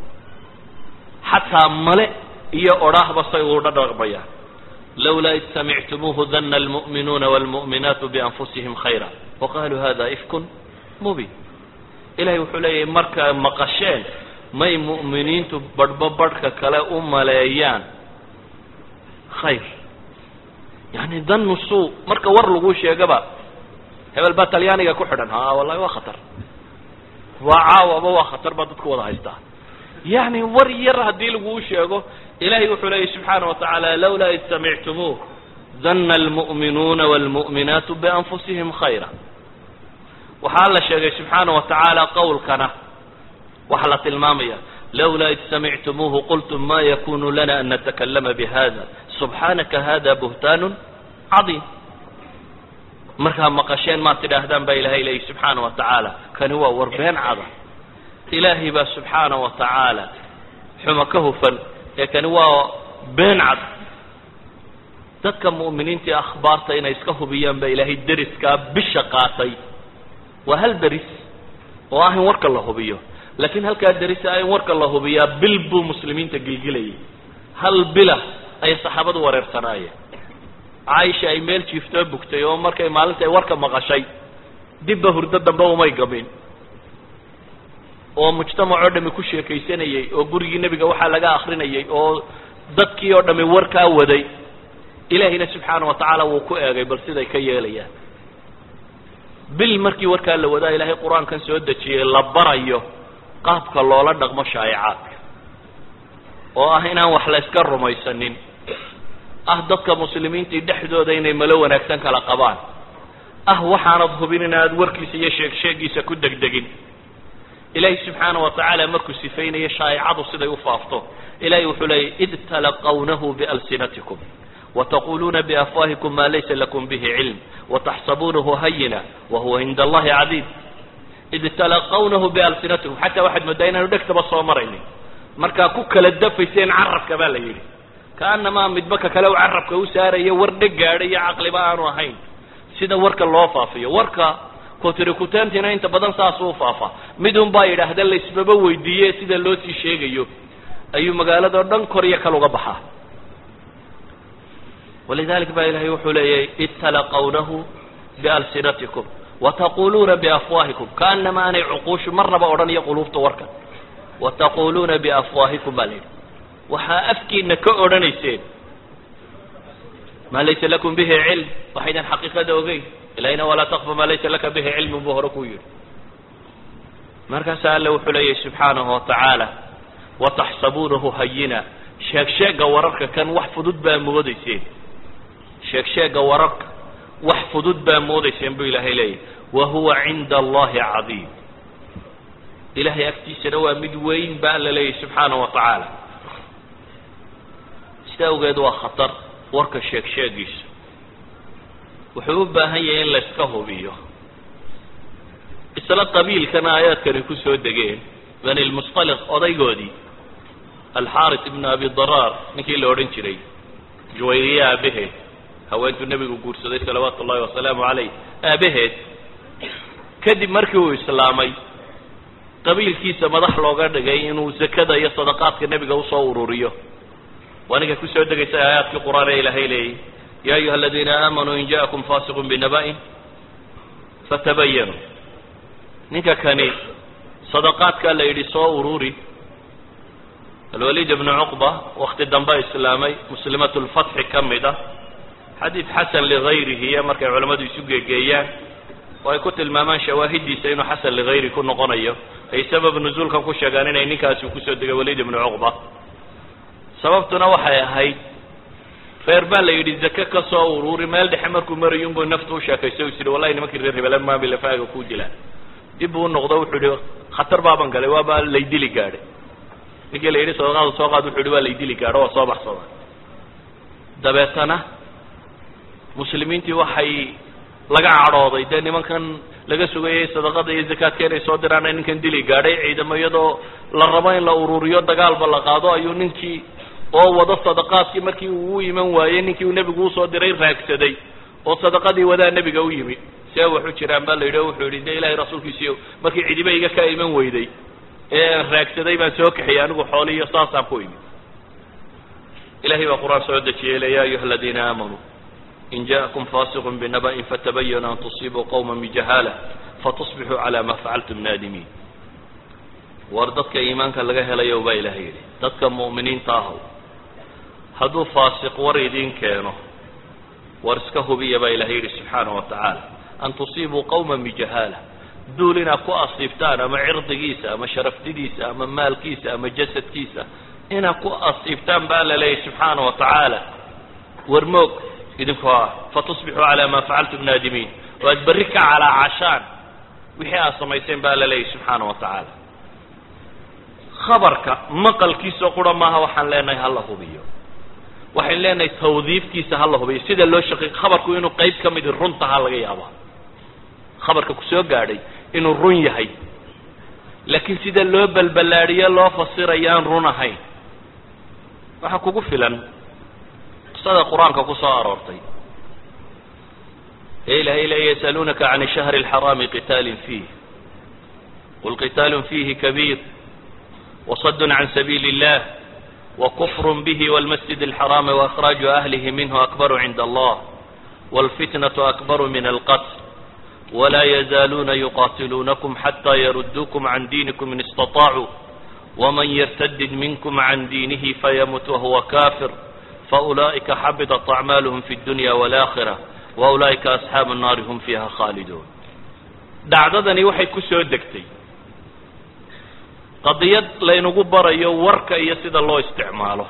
xataa male iyo odhaahba say ula dhaqmayaan lawlaa id samictumuuhu dana almu'minuuna waalmu'minaatu bianfusihim khayra waqaaluu hada ifkun mubin ilahay wuxuu leeyahay markaa maqasheen may mu'miniintu badhba badhka kale u maleeyaan khayr yani danu suu marka war lagu sheegaba hebel baa talyaaniga ku xidhan ha wallahi waa khatar waa caawaba waa khatar baa dadku wada haystaa yani war yar haddii laguu sheego ilahay wuxuu leeyahy subxaana wa tacaala lawlaa id samictumuuh dana almu'minuuna waalmu'minaatu bianfusihim khayra waxaa la sheegay subxaana wa tacaala qowlkana waxaa la tilmaamaya lawlaa id samictumuuhu qultum ma yakunu lana an natakalama bihada subxaanaka hada buhtaanu cadiim markaa maqasheen maad tidhaahdaan baa ilahay leeyahy subxaana wa tacaala kani waa war been cada ilaahay baa subxaana wa tacaala xuma ka hufan ee kani waa been cad dadka mu'miniintii akhbaarta inay iska hubiyaan baa ilaahay deriskaa bisha qaatay waa hal deris oo ah in warka la hubiyo laakiin halkaa deris ah in warka la hubiyaa bil buu muslimiinta gilgilayay hal bila ayay saxaabadu wareersanaayeen caaisha ay meel jiiftoo bugtay oo markay maalinta ay warka maqashay dibba hurdo dambe umay gamin oo mujtamacoo dhami ku sheekaysanayey oo gurigii nebiga waxaa laga akrinayay oo dadkii oo dhami warkaa waday ilaahayna subxaana wa tacaala wuu ku eegay bal siday ka yeelayaan bil markii warkaa la wadaa ilaahay qur-aankan soo dejiyey la barayo qaabka loola dhaqmo shaa'icaadka oo ah inaan wax la yska rumaysanin ah dadka muslimiintii dhexdooda inay malo wanaagsan kala qabaan ah waxaanad hubin inaad warkiisa iyo sheeg sheegiisa ku degdegin ilaahay subxaana wa tacaala markuu sifaynayo shaa'icadu siday u faafto ilahay wuxuu leeyay id talaqawnahu bialsinatikum وتقuluuna بأfwahiكم ma laysa lakm bه cilm وتxsabunahu hayina wahuwa عind اllahi cadiim id talaqawnahu balsinatikum xataa waxaad moodaa inaanu dhegtaba soo maraynin markaa ku kala dafayseen carabka baa la yidhi kaanamaa midba ka kale u carabka u saarayo war dheg gaadhay iyo caqliba aanu ahayn sida warka loo faafiyo warka kotrikutentina inta badan saasuu faafa midun baa yidhaahda laisbaba weydiiye sida loo sii sheegayo ayuu magaaladao dhan kor iyo kal uga baxaa walidalik ba ilahay wuxuu leeyahay id talaqawnahu bialsinatikum wataquluuna biafwaahikum kaanama aanay cuquushu marnaba odhanayo quluubta warkan wataquluuna biafwaahikum baa la yidhi waxaa afkiina ka odhanayseen maa laysa lakum bihi cilm waxaydan xaqiiqada ogeyn ilahina walaa takfa maa laysa laka bihi cilmun buu hore ku yidhi markaasaa alle wuxuu leeyahy subxaanahu watacaala wataxsabuunahu hayina sheeg sheega wararka kan wax fudud baa moodayseen sheeg sheega wararka wax fudud baa moodayseen buu ilaahay leeyahy wa huwa cinda allahi cadiim ilahay agtiisana waa mid weyn ba alla leeyahy subxaanahu wa tacaala sida awgeed waa khatar warka sheeg sheegiisa wuxuu u baahan yahay in la iska hubiyo isla qabiilkana aayaadkani ku soo degeen bani lmusطaliq odaygoodii alxaaris ibnu abi daraar ninkii la odhan jiray juwayriye aabaheed haweentuu nebigu guursaday salawaatu ullahi wasalaamu calayh aabaheed kadib markii uu islaamay qabiilkiisa madax looga dhigay inuu zakada iyo sadaqaadka nebiga usoo ururiyo waa ninka kusoo degaysay aayaadkii qur-aan ee ilaahay leeyay ya ayuha aladiina aamanuu in ja'akum faasiqun binaba'in fatabayanuu ninka kani sadaqaadkaa la yidhi soo ururi alwaliid ibnu cuqba wakti dambe islaamay muslimat lfatxi ka mid ah xadiid xasan ligayrihi iyo markay culammadu isu geegeeyaan oo ay ku tilmaamaan shawaahidiisa inuu xasan ligayri ku noqonayo ay sabab nuzuulkan ku sheegaan inay ninkaasi kusoo degay waliid ibnu cuqba sababtuna waxay ahayd reer baa la yidhi zake ka soo ururi meel dhexe markuu marayo unbuu naftu u sheekayso is yidhi wallahi nimankii reer hebele maami lafaaga ku dilaan dib buu unoqdo wuxuu yihi khatar baaban galay waaba laydili gaadhay ninkii la yidhi sadaqaada soo qaad wuxu yihi waa laydili gaadho waa soo baxsada dabeetana muslimiintii waxay laga cadhooday dee nimankan laga sugayay sadaqada iyo zakaadka inay soo diraan ninkan dili gaadhay ciidamo iyadoo la rabo in la ururiyo dagaalba la qaado ayuu ninkii oo wado sadaqaadkii markii uu u iman waayey ninkii uu nebigu usoo diray raagsaday oo sadaqadii wadaa nebiga u yimi see waxu jiraan baa la yidhi o wuxuu yidhi de ilahay rasuulkiisiiyo markii cidiba iga ka iman weyday ee aan raagsaday baan soo kaxiyey anigu xoolihiyo saasaan ku imi ilahay baa qur-aan soo dejiyey le ya ayuha aladiina aamanuu in ja'akum fasiqun binaba'in fatabayanu an tusibuu qawma bijahaala fatusbixuu cala ma facaltum naadimiin war dadka iimaanka laga helayo baa ilahay yidhi dadka mu'miniinta ahow hadduu faasiq war idiin keeno war iska hubiya baa ilahay yidhi subxaanahu wa tacaala an tusiibuu qawma bijahaala duul inaad ku asiibtaan ama cirdigiisa ama sharaftidiisa ama maalkiisa ama jasadkiisa inaad ku asiibtaan baa la leeyahy subxaanahu wa tacaala war moog idinkoo ah fatusbixuu calaa maa facaltum naadimiin oo aad berri ka calaacashaan wixii aad samayseen baa la leeyahy subxaana wa tacaala khabarka maqalkiisa qura maaha waxaan leenahay hala hubiyo waxayn leenahay tawdiifkiisa hala hubiyo sida loo shaqey khabarku inuu qeyb ka midi runtaha laga yaaba khabarka kusoo gaadhay inuu run yahay laakiin sida loo balballaadhiyo loo fasirayo aan run ahayn waxaa kugu filan qisada qur-aanka ku soo aroortay ee ilahay le yasaluunaka can shahri اlxaraami qitaalin fiih qul qitaalun fiihi kabiir وصد عن سبيل الله وكفر به والمسجد الحرام وإخراج أهله منه أكبر عند الله والفتنة أكبر من القتل ولا يزالون يقاتلونكم حتى يردوكم عن دينكم إن استطاعوا ومن يرتد منكم عن دينه فيمت وهو كافر فأولئك حبطت أعمالهم في الدنيا والآخرة وأولئك أصحاب النار هم فيها خالدون dhacdadani waxay ku soo degtay qadiyad laynagu barayo warka iyo sida loo isticmaalo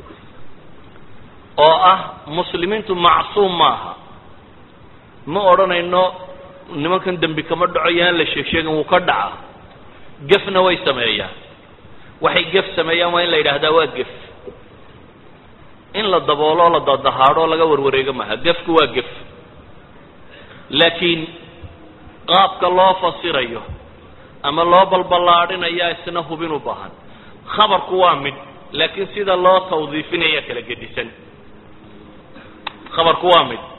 oo ah muslimiintu macsuum maaha ma odhanayno nimankan dembi kama dhaco yaan la sheeg sheegin wuu ka dhaca gefna way sameeyaan waxay gef sameeyaan waa in la yidhaahdaa waa gef in la daboolo o la dadahaadho o laga warwareego maaha gefku waa gef laakiin qaabka loo fasirayo ama loo balballaadhinayaa isna hubin u baahan khabarku waa mid laakiin sida loo tawdiifinaya kala gedisan khabarku waa mid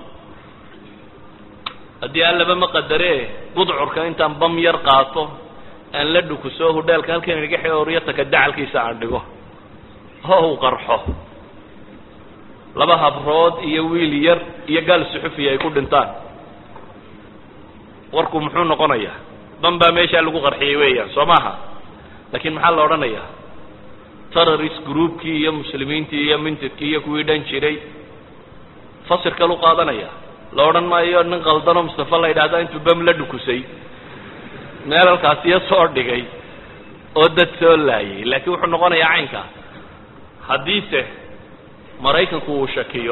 haddii allaba ma qadaree budcurka intaan bam yar qaato aan la dhukuso hudheelka halkan inaga xeoriyataka dacalkiisa aan dhigo oo u qarxo laba habrood iyo wiil yar iyo gaal suxufiya ay ku dhintaan warku muxuu noqonayaa ban baa meeshaa lagu qarxiyey weeyaan soo maaha laakiin maxaa la odhanayaa terrorist groupkii iyo muslimiintii iyo mintidkii iyo kuwii dhan jiray fasir kalu qaadanaya la odhan maayo nin qaldanoo mustafa la yidhahda intuu bam la dhukusay meel halkaasiyo soo dhigay oo dad soo laayay laakiin wuxuu noqonayaa caynkaa haddiise maraykanku uu shakiyo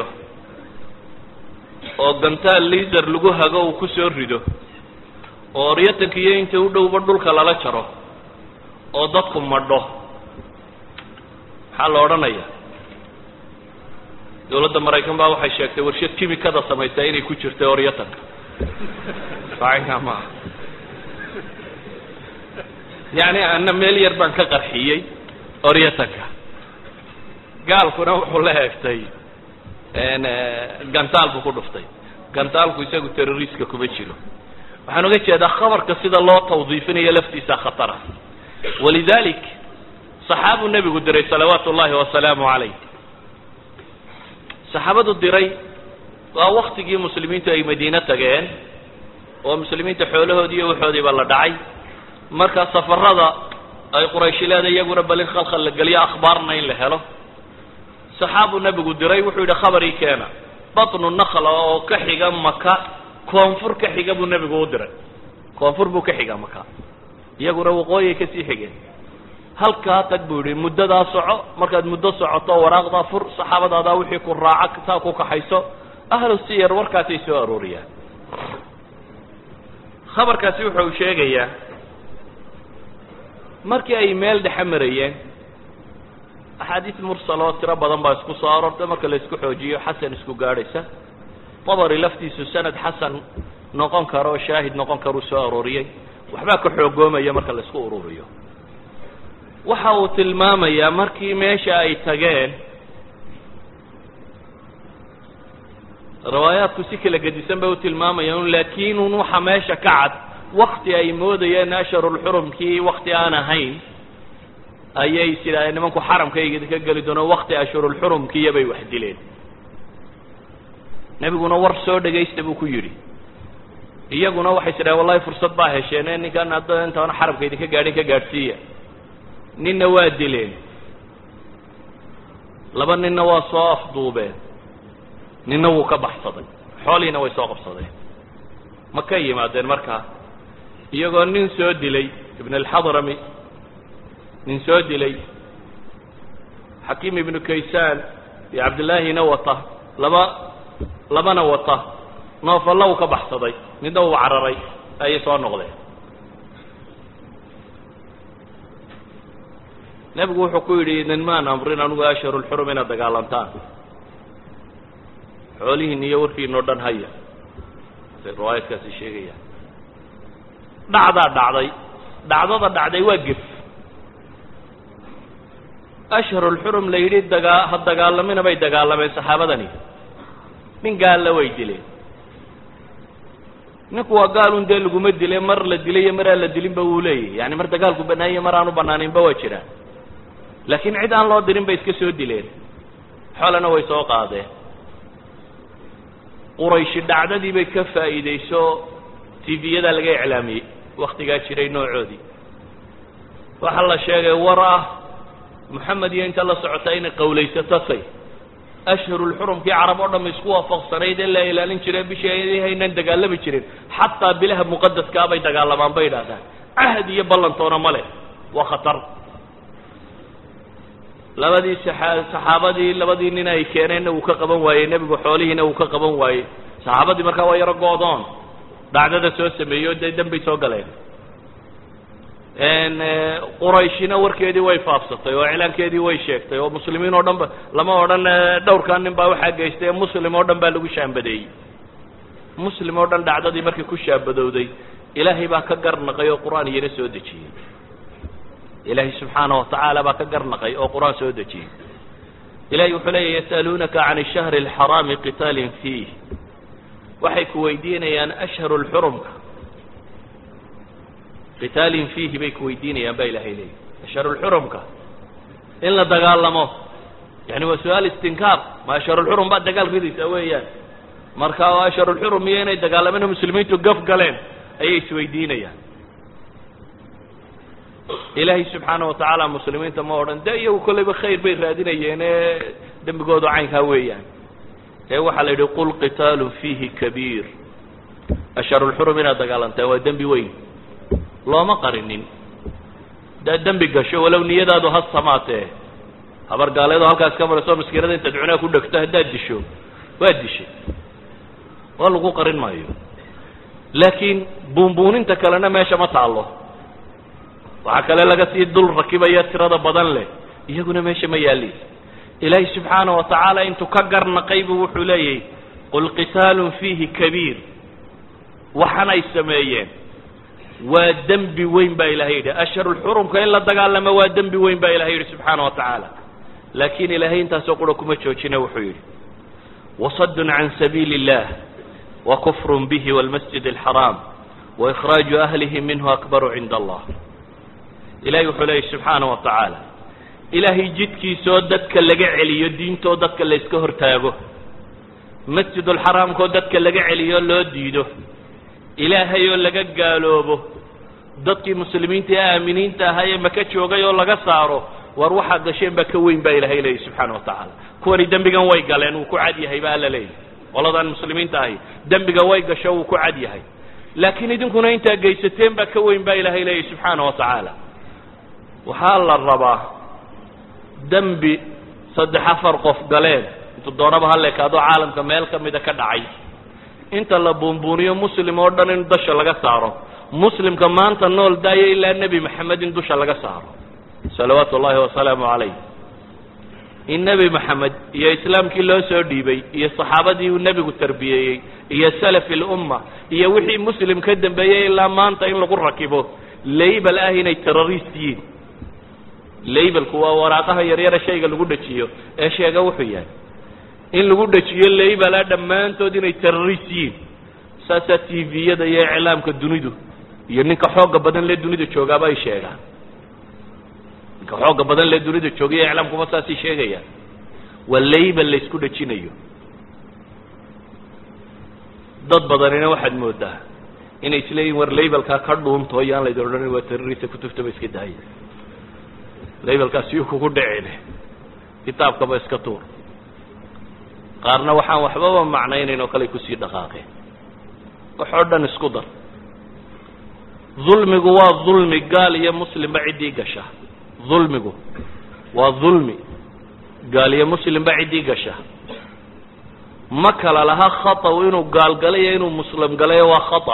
oo gantaal liaser lagu hago uu ku soo rido oo oryatanka iyo inta u dhowba dhulka lala jaro oo dadku madho maxaa la odhanaya dawladda maraykan baa waxay sheegtay warshad kimikada samaysaa inay ku jirtay oryatanka sacinkaa maaha yacni ana meel yar baan ka qarxiyey oryatanka gaalkuna wuxuu la heegtay gantaal buu ku dhuftay gantaalku isagu terroriska kuma jiro waxaan uga jeedaa khabarka sida loo tawdiifinayo laftiisa khatara walidalik saxaabuu nebigu diray salawaatu ullahi wasalaamu calayh saxaabadu diray waa waktigii muslimiintu ay madiine tageen oo muslimiinta xoolahoodii iyo waxoodiiba la dhacay marka safarada ay qurayshi leeda iyaguna balin khalkhal la geliyo akhbaarna in la helo saxaabuu nebigu diray wuxuu yidhi khabarii keena batnu nakla oo ka xiga maka koonfur ka xiga buu nebigu u diray koonfur buu ka xiga maka iyaguna waqooyay kasii xigeen halkaa tag buu yidhi muddadaa soco markaad muddo socoto waraaqdaa fur saxaabadaadaa wixii ku raaca saa ku kaxayso ahlu siyar warkaasay soo arooriyaan khabarkaasi wuxuu sheegayaa markii ay meel dhexe marayeen axaadiis mursal oo tiro badan baa isku soo aroortay marka la isku xoojiyo xasan isku gaadhaysa dabari laftiisu sanad xasan noqon karo oo shaahid noqon karuu soo arooriyey waxbaa ka xoogoomaya marka la isku ururiyo waxa uu tilmaamayaa markii meesha ay tageen riwaayaadku si kala gedisan bay u tilmaamayaan laakiin un waxa meesha ka cad wakti ay moodayeen ashhurulxurumkii wakti aan ahayn ayay sidaa nimanku xaramkayga ka geli doono wakti ashhurulxurumkiiya bay wax dileen nebiguna war soo dhegaysta buu ku yidhi iyaguna waxay sidhahen wallahi fursad baa hesheene ninkan hadda intaana xaramka idinka gaadhin ka gaadhsiiya ninna waa dileen laba ninna waa soo afduubeen ninna wuu ka baxsaday xoolihiina way soo qabsadeen ma ka yimaadeen markaa iyagoo nin soo dilay ibn alxadrami nin soo dilay xakiim ibnu kaysaan iyo cabdillaahina wata laba labana wata noofalla uu ka baxsaday midna uu cararay ayay soo noqdeen nebigu wuxuu ku yidhi idinmaan amrin anugu ashharulxurum inaad dagaalantaan xoolihiin iyo warkiin oo dhan haya say riwaayadkaasi sheegayaan dhacdaa dhacday dhacdada dhacday waa gef ashharulxurum la yidhi dagaa ha dagaalamina bay dagaalameen saxaabadani nin gaalla way dileen ninku waa gaalun dee laguma dile mar la dilay iyo mar aan la dilinba wuu leeyahy yani mar dagaalku banaanya mar aanu banaaninba waa jiraan laakiin cid aan loo dirin bay iska soo dileen xoolana way soo qaadeen qurayshi dhacdadii bay ka faa'iidayso tviyada laga iclaamiyey waktigaa jiray noocoodii waxaa la sheegay war ah moxamed iyo inta la socota inay qawlaysatasay ashhurulxurumkii carab oo dham isku waafaqsanayd ee la ilaalin jire bishii haynan dagaalami jirin xataa bilaha muqadaskaa bay dagaalamaan bay idhahdaan cahd iyo ballantoona ma leh waa khatar labadii saxaabadii labadii nin ay keeneenna wuu ka qaban waayey nebigu xoolihiina wuu ka qaban waayey saxaabadii markaa waa yaro go-doon dhacdada soo sameeyey oo dee dembay soo galeen qurayshina warkeedii way faafsatay oo iclaankeedii way sheegtay oo muslimiin oo dhan ba lama odhan dhowrkan nin baa waxaa geystay muslim oo dhan baa lagu shaambadeeyey muslim oo dhan dhacdadii markii ku shaambadowday ilaahay baa ka garnaqay oo qur-aan iyana soo dejiyey ilaahay subxaana watacaala baa ka garnaqay oo qur-aan soo dejiyey ilahay wuxuu leeya yas'aluunaka can ashahri alxaraami qitaalin fiih waxay ku weydiinayaan ashharu lxurumka qitaalin fiihi bay ku weydiinayaan baa ilahay leeyahy ashharulxurumka in la dagaalamo yani waa su-aal istinkaar ma ashharulxurum baad dagaal ridaysaa weeyaan marka ashharulxurum iyo inay dagaalameen muslimiintu gaf galeen ayay isweydiinayaan ilaahay subxaana watacaala muslimiinta ma odhan de iyagu kolleyba khayr bay raadinayeene dembigoodu caynkaa weeyaan ee waxaa la yidhi qul qitaalun fiihi kabiir asharulxurum inaad dagaalantaan waa dembi weyn looma qarinin hadaad dembi gasho walow niyadaadu ha samaatee habar gaaleedo halkaas ka marayso maskiinada intaad cunaa ku dhegto haddaad disho waa dishay waa lagu qarin maayo laakiin buunbuuninta kalena meesha ma taallo waxaa kale laga sii dul rakibaya tirada badan leh iyaguna meesha ma yaalin ilaahay subxaana wa tacaala intuu ka garnaqay buu wuxuu leeyahy qul qitaalun fiihi kabiir waxan ay sameeyeen waa dembi weyn baa ilahay yidhi asharulxurumka in la dagaalamo waa dembi weyn baa ilahay yidhi subxaana wa tacaala laakiin ilaahay intaasoo qura kuma joojina wuxuu yidhi wasadun can sabiili illah wa kufrun bihi walmasjid alxaraam wa ikhraaju ahlihi minhu akbaru cinda allah ilahay wuxuu leeyahy subxaana wa tacaala ilaahay jidkiisoo dadka laga celiyo diintoo dadka la yska hortaago masjidulxaraamkoo dadka laga celiyo loo diido ilaahay oo laga gaaloobo dadkii muslimiinta ee aaminiinta ahaa ee maka joogay oo laga saaro war waxaad gasheen baa ka weyn baa ilahay leeyahy subxaana wa tacaala kuwani dembigan way galeen wuu ku cad yahay ba alla leeyahy qoladaan muslimiinta ahi dembiga way gasho wuu ku cad yahay laakiin idinkuna intaa geysateen baa ka weyn baa ilahay leeyahy subxaana wa tacaala waxaa la rabaa dembi saddex afar qof galeen intu doonaba haleekaadoo caalamka meel ka mida ka dhacay inta la buunbuuniyo muslim oo dhan in dusha laga saaro muslimka maanta nool daayo ilaa nebi maxamed in dusha laga saaro salawaatu ullahi wasalaamu calayh in nebi maxamed iyo islaamkii loo soo dhiibay iyo saxaabadii uu nebigu tarbiyeeyey iyo salafi lumma iyo wixii muslim ka dambeeyey ilaa maanta in lagu rakibo laybal ah inay terrorist yihiin labelku waa waraaqaha yaryara shayga lagu dhajiyo ee sheega wuxuu yahay in lagu dhajiyo laybala dhammaantood inay terrorist yihiin saasaa t v-yada iyo iclaamka dunidu iyo ninka xooga badan lee dunida joogaaba ay sheegaan ninka xooga badan lee dunida joogaiyo iclaamkuba saasay sheegayaan waa laybel laysku dhajinayo dad badanina waxaad moodaa inay isleeyihin war laybelkaa ka dhuunto yaan laydin odhanin waa terrorista kutuftaba iska daaya laybelkaas yuu kugu dhicine kitaabkaba iska tuur qaarna waxaan waxbaba macnaynayn oo kale kusii dhaqaaqeen wax oo dhan isku dar dulmigu waa dulmi gaal iyo muslimba ciddii gasha dulmigu waa dulmi gaal iyo muslimba ciddii gasha ma kala laha khataw inuu gaal galay iyo inuu muslim galayo waa khata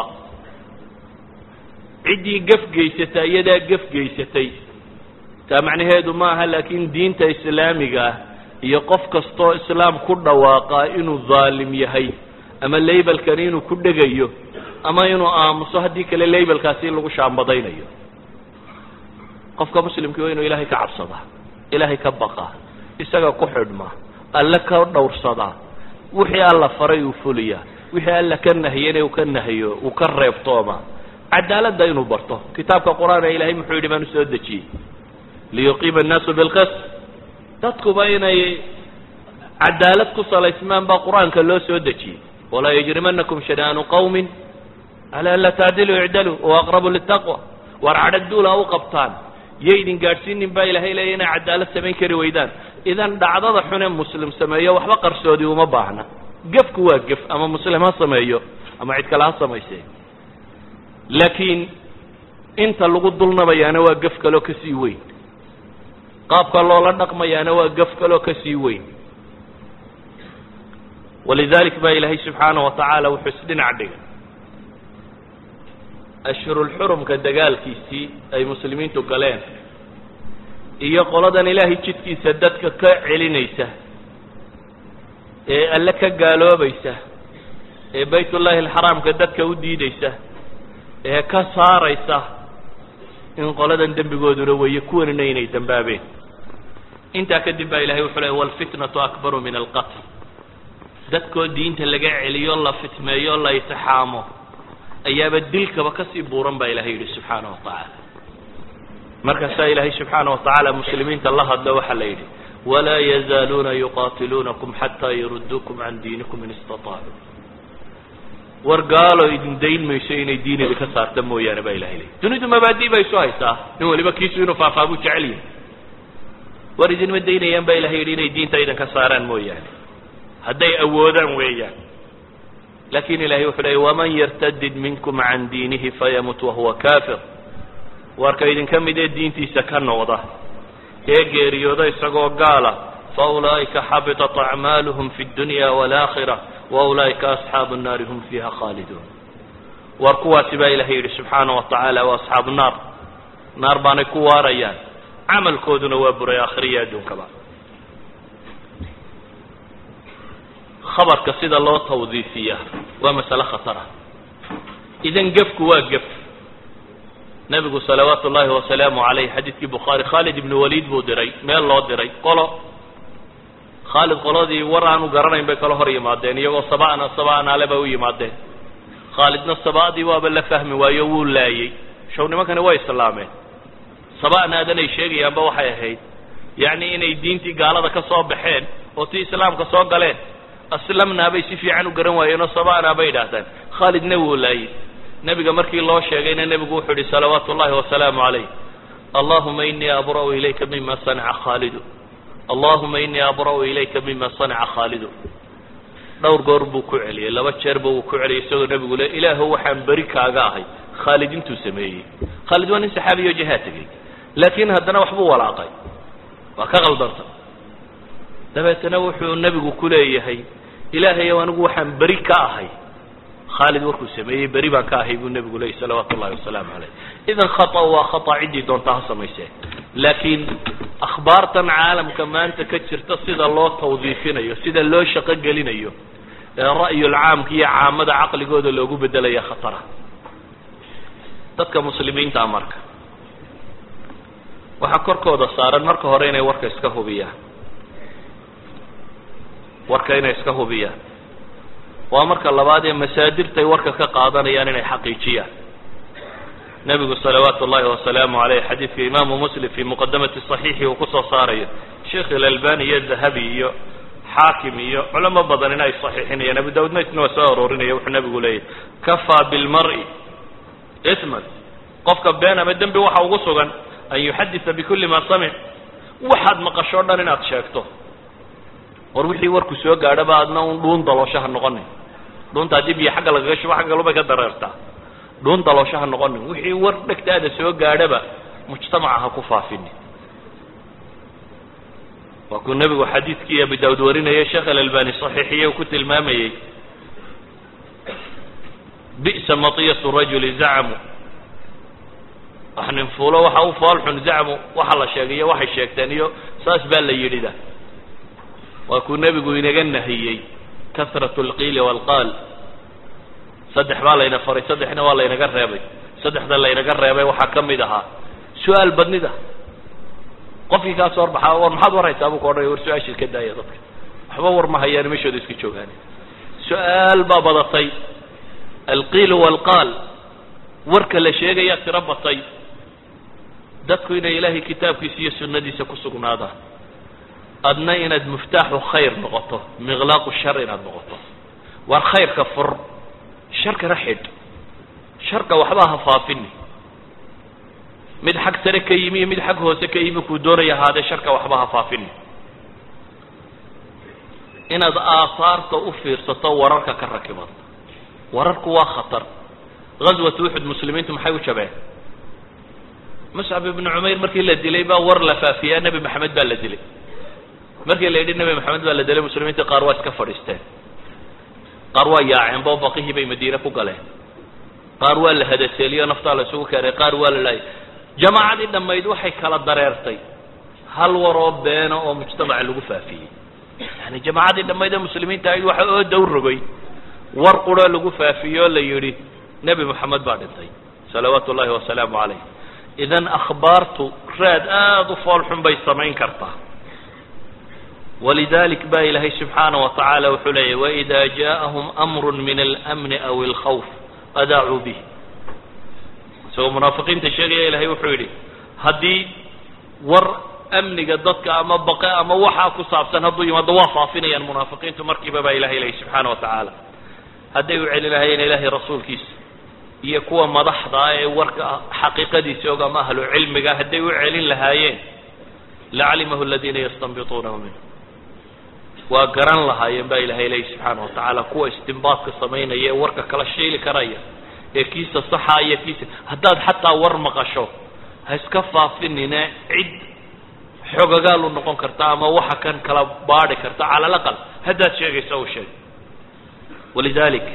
ciddii gaf geysata iyadaa gaf geysatay taa macnaheedu ma aha laakiin diinta islaamiga ah iyo qof kastoo islaam ku dhawaaqaa inuu daalim yahay ama laybelkani inuu ku dhegayo ama inuu aamuso haddii kale laybelkaasi in lagu shaambadaynayo qofka muslimkii waa inuu ilaahay ka cabsadaa ilaahay ka baqaa isaga ku xidhmaa alle ka dhowrsadaa wixii alla faray uu fuliyaa wixii alla ka nahiyana uu ka nahiyo uu ka reebtooma cadaaladda inuu barto kitaabka qur-aan ee ilahay muxuu yidhi baan usoo dejiyey liyuqiima annaasu bilqist dadkuba inay cadaalad ku salaysmaan baa qur-aanka loo soo dejiyey walaa yajrimanakum shana'aanu qawmin ala an laa tacdiluu icdaluu wa aqrabu litaqwa waar cadhag duula u qabtaan yaydin gaadhsiinin baa ilahay leeya inay cadaalad samayn kari weydaan idan dhacdada xune muslim sameeyo waxba qarsoodi uma baahna gefku waa gef ama muslim ha sameeyo ama cid kale ha samaysee laakiin inta lagu dulnabayaana waa gef kaloo kasii weyn qaabka loola dhaqmayaana waa gaf kaloo kasii weyn walidalik baa ilaahay subxaana wa tacaala wuxuu isdhinac dhigay ashhurulxurumka dagaalkiisii ay muslimiintu galeen iyo qoladan ilaahay jidkiisa dadka ka celinaysa ee alle ka gaaloobaysa ee baytullaahi alxaraamka dadka u diidaysa ee ka saaraysa in qoladan dembigooduna weeye kuwanina inay dambaabeen intaa kadib baa ilahay wuxuu leey walfitnatu akbaru min alqatl dadkoo diinta laga celiyo la fitmeeyo la itixaamo ayaaba dilkaba kasii buuran baa ilahay yidhi subxaana wa tacaala markaasaa ilaahay subxaana wa tacaala muslimiinta la hadlo waxaa la yidhi walaa yazaaluuna yuqaatiluunakum xataa yaruduukum can diinikum in istataacu war gaalo idin dayn mayso inay diin idinka saarta mooyaane baa ilahay leeyay dunidu mabaadi bay isu haysaa nin waliba kiisu inuu faafaa buu jecel yahay war idinma daynayaan baa ilahay yidhi inay diinta idinka saaraan mooyaane hadday awoodaan weeyaan lakin ilahay wuxuu leeyay waman yartadid minkum can diinihi fayamut wahuwa kafir warka idinka mid ee diintiisa ka noqda ee geeriyooda isagoo gaala faulaa'ika xabitat acmaaluhum fi اdunya wاlaakhira waulaa'ika asxaabu الnaari hum fiiha khaaliduun war kuwaasi baa ilahay yidhi subxaanaه wa tacaala waa asxaabu naar naar baanay ku waarayaan camalkooduna waa buray aakhiriya adduunkaba khabarka sida loo tawdiifiya waa masale khatar ah idan gefku waa gef nebigu salawaatu ullaahi wasalaamu calayh xadiidkii bukhaari khaalid ibnu waliid buu diray meel loo diray qolo khaalid qoladii war aanu garanayn bay kala hor yimaadeen iyagoo saba'na saba'naale bay u yimaadeen khaalidna saba'dii waaba la fahmi waayo wuu laayey show nimankani way islaameen saba'naadan ay sheegayaanba waxay ahayd yacni inay diintii gaalada ka soo baxeen oo tii islaamka soo galeen aslamnaa bay si fiican u garan waayeenoo saba'naa bay idhaahdeen khaalidna wuu laayey nebiga markii loo sheegayna nebigu wuxuu yihi salawaatu ullahi wasalaamu calayh allahuma inii abra'u ilayka mima sanaca khaalidu allahuma inii abra'u ilayka mima sanaca khaalidu dhowr goor buu ku celiyey laba jeerba wuu ku celiyey isagoo nebigu le ilaahu waxaan beri kaaga ahay khaalid intuu sameeyey khaalid waa nin saxaabiyo jihaad tegey laakiin haddana waxbuu walaaqay waa ka qaldanta dabeetana wuxuu nebigu ku leeyahay ilaahayow anigu waxaan beri ka ahay khaalid warkuu sameeyey beri baan ka ahay buu nebigu leeyay salawaatu ullahi wasalaamu calayh idan khata waa khata ciddii doontaa ha samaysee laakiin akhbaartan caalamka maanta ka jirta sida loo tawdiifinayo sida loo shaqo gelinayo ee ra'yulcaamka iyo caamada caqligooda loogu bedelaya khatara dadka muslimiinta marka waxaa korkooda saaran marka hore inay warka iska hubiyaan warka inay iska hubiyaan waa marka labaad ee masaadirtay warka ka qaadanayaan inay xaqiijiyaan nebigu salawaatu ullahi wasalaamu aleyh xadiidka imaamu muslim fii muqadamati صaxiixi uu kusoo saarayo sheikh ilalbani iyo dahabi iyo xaakim iyo culamo badan in ay saxiixinayaan abu dawud maysna waa soo aroorinaya wuxuu nebigu leeyahy kafaa bilmari isman qofka been ama dembi waxa ugu sugan an yuxadisa bikuli ma samic waxaad maqasho o dhan inaad sheegto war wixii warku soo gaadhaba adna un dhuun daloosho ha noqonin dhuunta haddii biyo xagga lagaga shubo xagga galubay ka dareertaa dhuun daloosho ha noqonin wixii war dhegtaada soo gaadhaba mujtamaca ha ku faafinin waa kuu nebigu xadiidkii abu daawud warinayay sheekh alalbani saxiixiye uu ku tilmaamayey bi'sa matiyatu rajuli zacmu wax nin fuulo waxa u foolxun zacmu waxa la sheegay iyo waxay sheegteen iyo saas baa la yidhida waa kuu nebigu inaga nahiyey kasratu alqiili waalqaal saddex baa layna faray saddexna waa laynaga reebay saddexda laynaga reebay waxaa ka mid ahaa su-aal badnida qofkii kaa soo horbaxaa war maxaad warhaysaa buu ka odhanaya war su-aashii ka daaya dadka waxba war ma hayaan meshooda iska joogaan su-aal baa badatay alqiilu waalqaal warka la sheegayaa tiro batay dadku inay ilaahay kitaabkiisa iyo sunnadiisa ku sugnaadaan adna inaad muftaaxu khayr noqoto miqlaaqu shar inaad noqoto war khayrka fur sharkana xidh sharka waxba ha faafini mid xag sare ka yimi iyo mid xag hoose ka yimi kuu doonaya ahaadee sharka waxba ha faafini inaad aahaarta u fiirsato wararka ka rakiban wararku waa khatar ghaswat uxud muslimiintu maxay u jabeen muscab ibnu cumayr markii la dilay baa war la faafiyaa nebi maxamed baa la dilay markii la yidhi nebi maxamed baa la dilay muslimiinta qaar waa iska fadhiisteen qaar waa yaaceen boo baqihii bay madiine ku galeen qaar waa la hadaseeliyo naftaa la isugu keenay qaar waa la laayay jamaacadii dhammayd waxay kala dareertay hal waroo beena oo mujtamaca lagu faafiyey yani jamaacadii dhammayd ee muslimiinta ahayd waxa oo dow rogay war quroo lagu faafiyey oo la yidhi nebi moxamed baa dhintay salawaatu ullahi wasalaamu calayh idan akhbaartu raad aada u fool xun bay samayn kartaa walidalik ba ilaahay subxaana wa tacaala wuxuu leeyahy waida jaaءahum amru min almni aw alkhawf adaacuu bih isagoo munaafiqiinta sheegaya ilahay wuxuu yidhi haddii war amniga dadka ama baqe ama waxaa ku saabsan hadduu yimaado waa faafinayaan munaafiqiintu markiiba baa ilahay leeyay subxaana wa tacaala hadday u celin lahaayeen ilaahay rasuulkiisa iyo kuwa madaxda ah ee warka xaqiiqadiisa og ama ahlu cilmiga hadday u celin lahaayeen lacalimahu aladiina yastanbituunahu minhu waa garan lahaayeen baa ilahay leeyi subxaana wa tacaala kuwa istimbaadka samaynaya ee warka kala shiili karaya ee kiisa saxa iyo kiisa haddaad xataa war maqasho ha iska faafinine cid xogagaalu noqon karta ama waxa kan kala baadhi karta cala alaqal haddaad sheegaysa u sheeg walidalik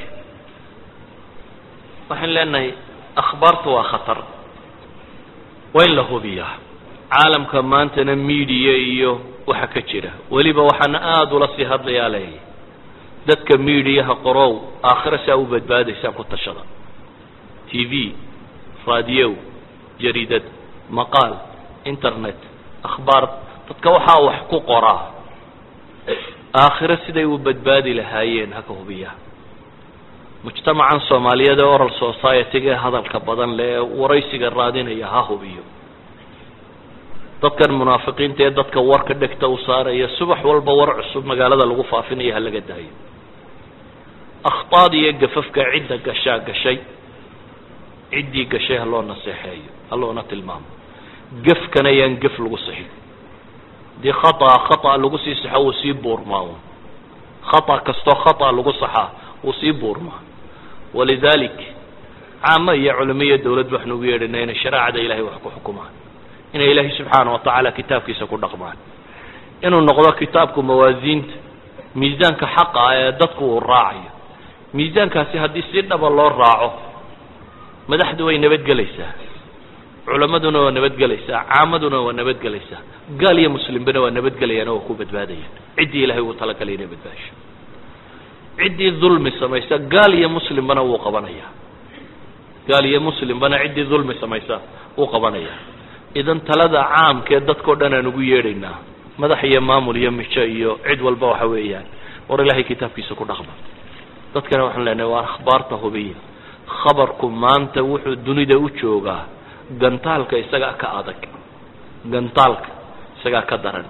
waxaan leenahay akhbaartu waa khatar waa in la hubiyaa caalamka maantana media iyo waxa ka jira weliba waxaana aada ula sii hadlayaa leeyahy dadka mediaha qorow aakhira saa u badbaadaysaan ku tashada t v raadiyow jariidad maqaal internet akhbaar dadka waxaa wax ku qoraa aakhiro siday u badbaadi lahaayeen haka hubiyaa mujtamacan soomaaliyeed ee oral society-ga ee hadalka badan le ee waraysiga raadinaya ha hubiyo dadkan munaafiqiinta ee dadka warka dhegta u saaraya subax walba war cusub magaalada lagu faafinayo ha laga daayo akhtaad iyo gafafka cidda gashaa gashay ciddii gashay ha loo naseexeeyo ha loona tilmaamo gefkana yaan gef lagu sixin haddii khata khata lagu sii saxo wuu sii buurmaa un khata kastoo khata lagu saxaa wuu sii buurmaa walidalik caamo iyo culimo iyo dawladba waxnu ugu yeedhina inay shareecada ilahay wax ku xukumaan inay ilaahay subxaana watacaala kitaabkiisa ku dhaqmaan inuu noqdo kitaabku mawaasiinta miisaanka xaqa ah ee dadku uu raacayo miisaankaasi haddii si dhaba loo raaco madaxdu way nabadgelaysaa culamaduna waa nabadgelaysaa caamaduna waa nabadgelaysaa gaal iyo muslimbana waa nabadgelayaan oo waa ku badbaadayaan ciddii ilahay uu talagalay inay badbaasho ciddii dulmi samaysa gaal iyo muslimbana wuu qabanayaa gaal iyo muslimbana ciddii dulmi samaysa wuu qabanayaa idan talada caamkee dadkao dhan aan ugu yeedhaynaa madax iyo maamul iyo mijo iyo cid walba waxa weeyaan war ilahay kitaabkiisa ku dhaqma dadkana waxaan leenahay waa akhbaarta hubiya khabarku maanta wuxuu dunida u joogaa gantaalka isagaa ka adag gantaalka isagaa ka daran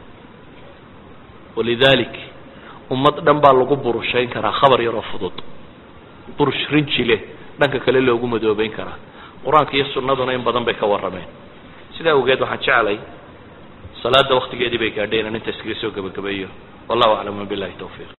walidalik ummad dhan baa lagu burushayn karaa khabar yaroo fudud burush rinji leh dhanka kale loogu madoobeyn karaa qur-aanka iyo sunnaduna in badan bay ka warrameen sidaa awgeed waxaan jeclay salaada waktigeedii bay gaadheen aan inta iskaga soo gebagabeeyo wallahu aclam wabilahi tawfiiq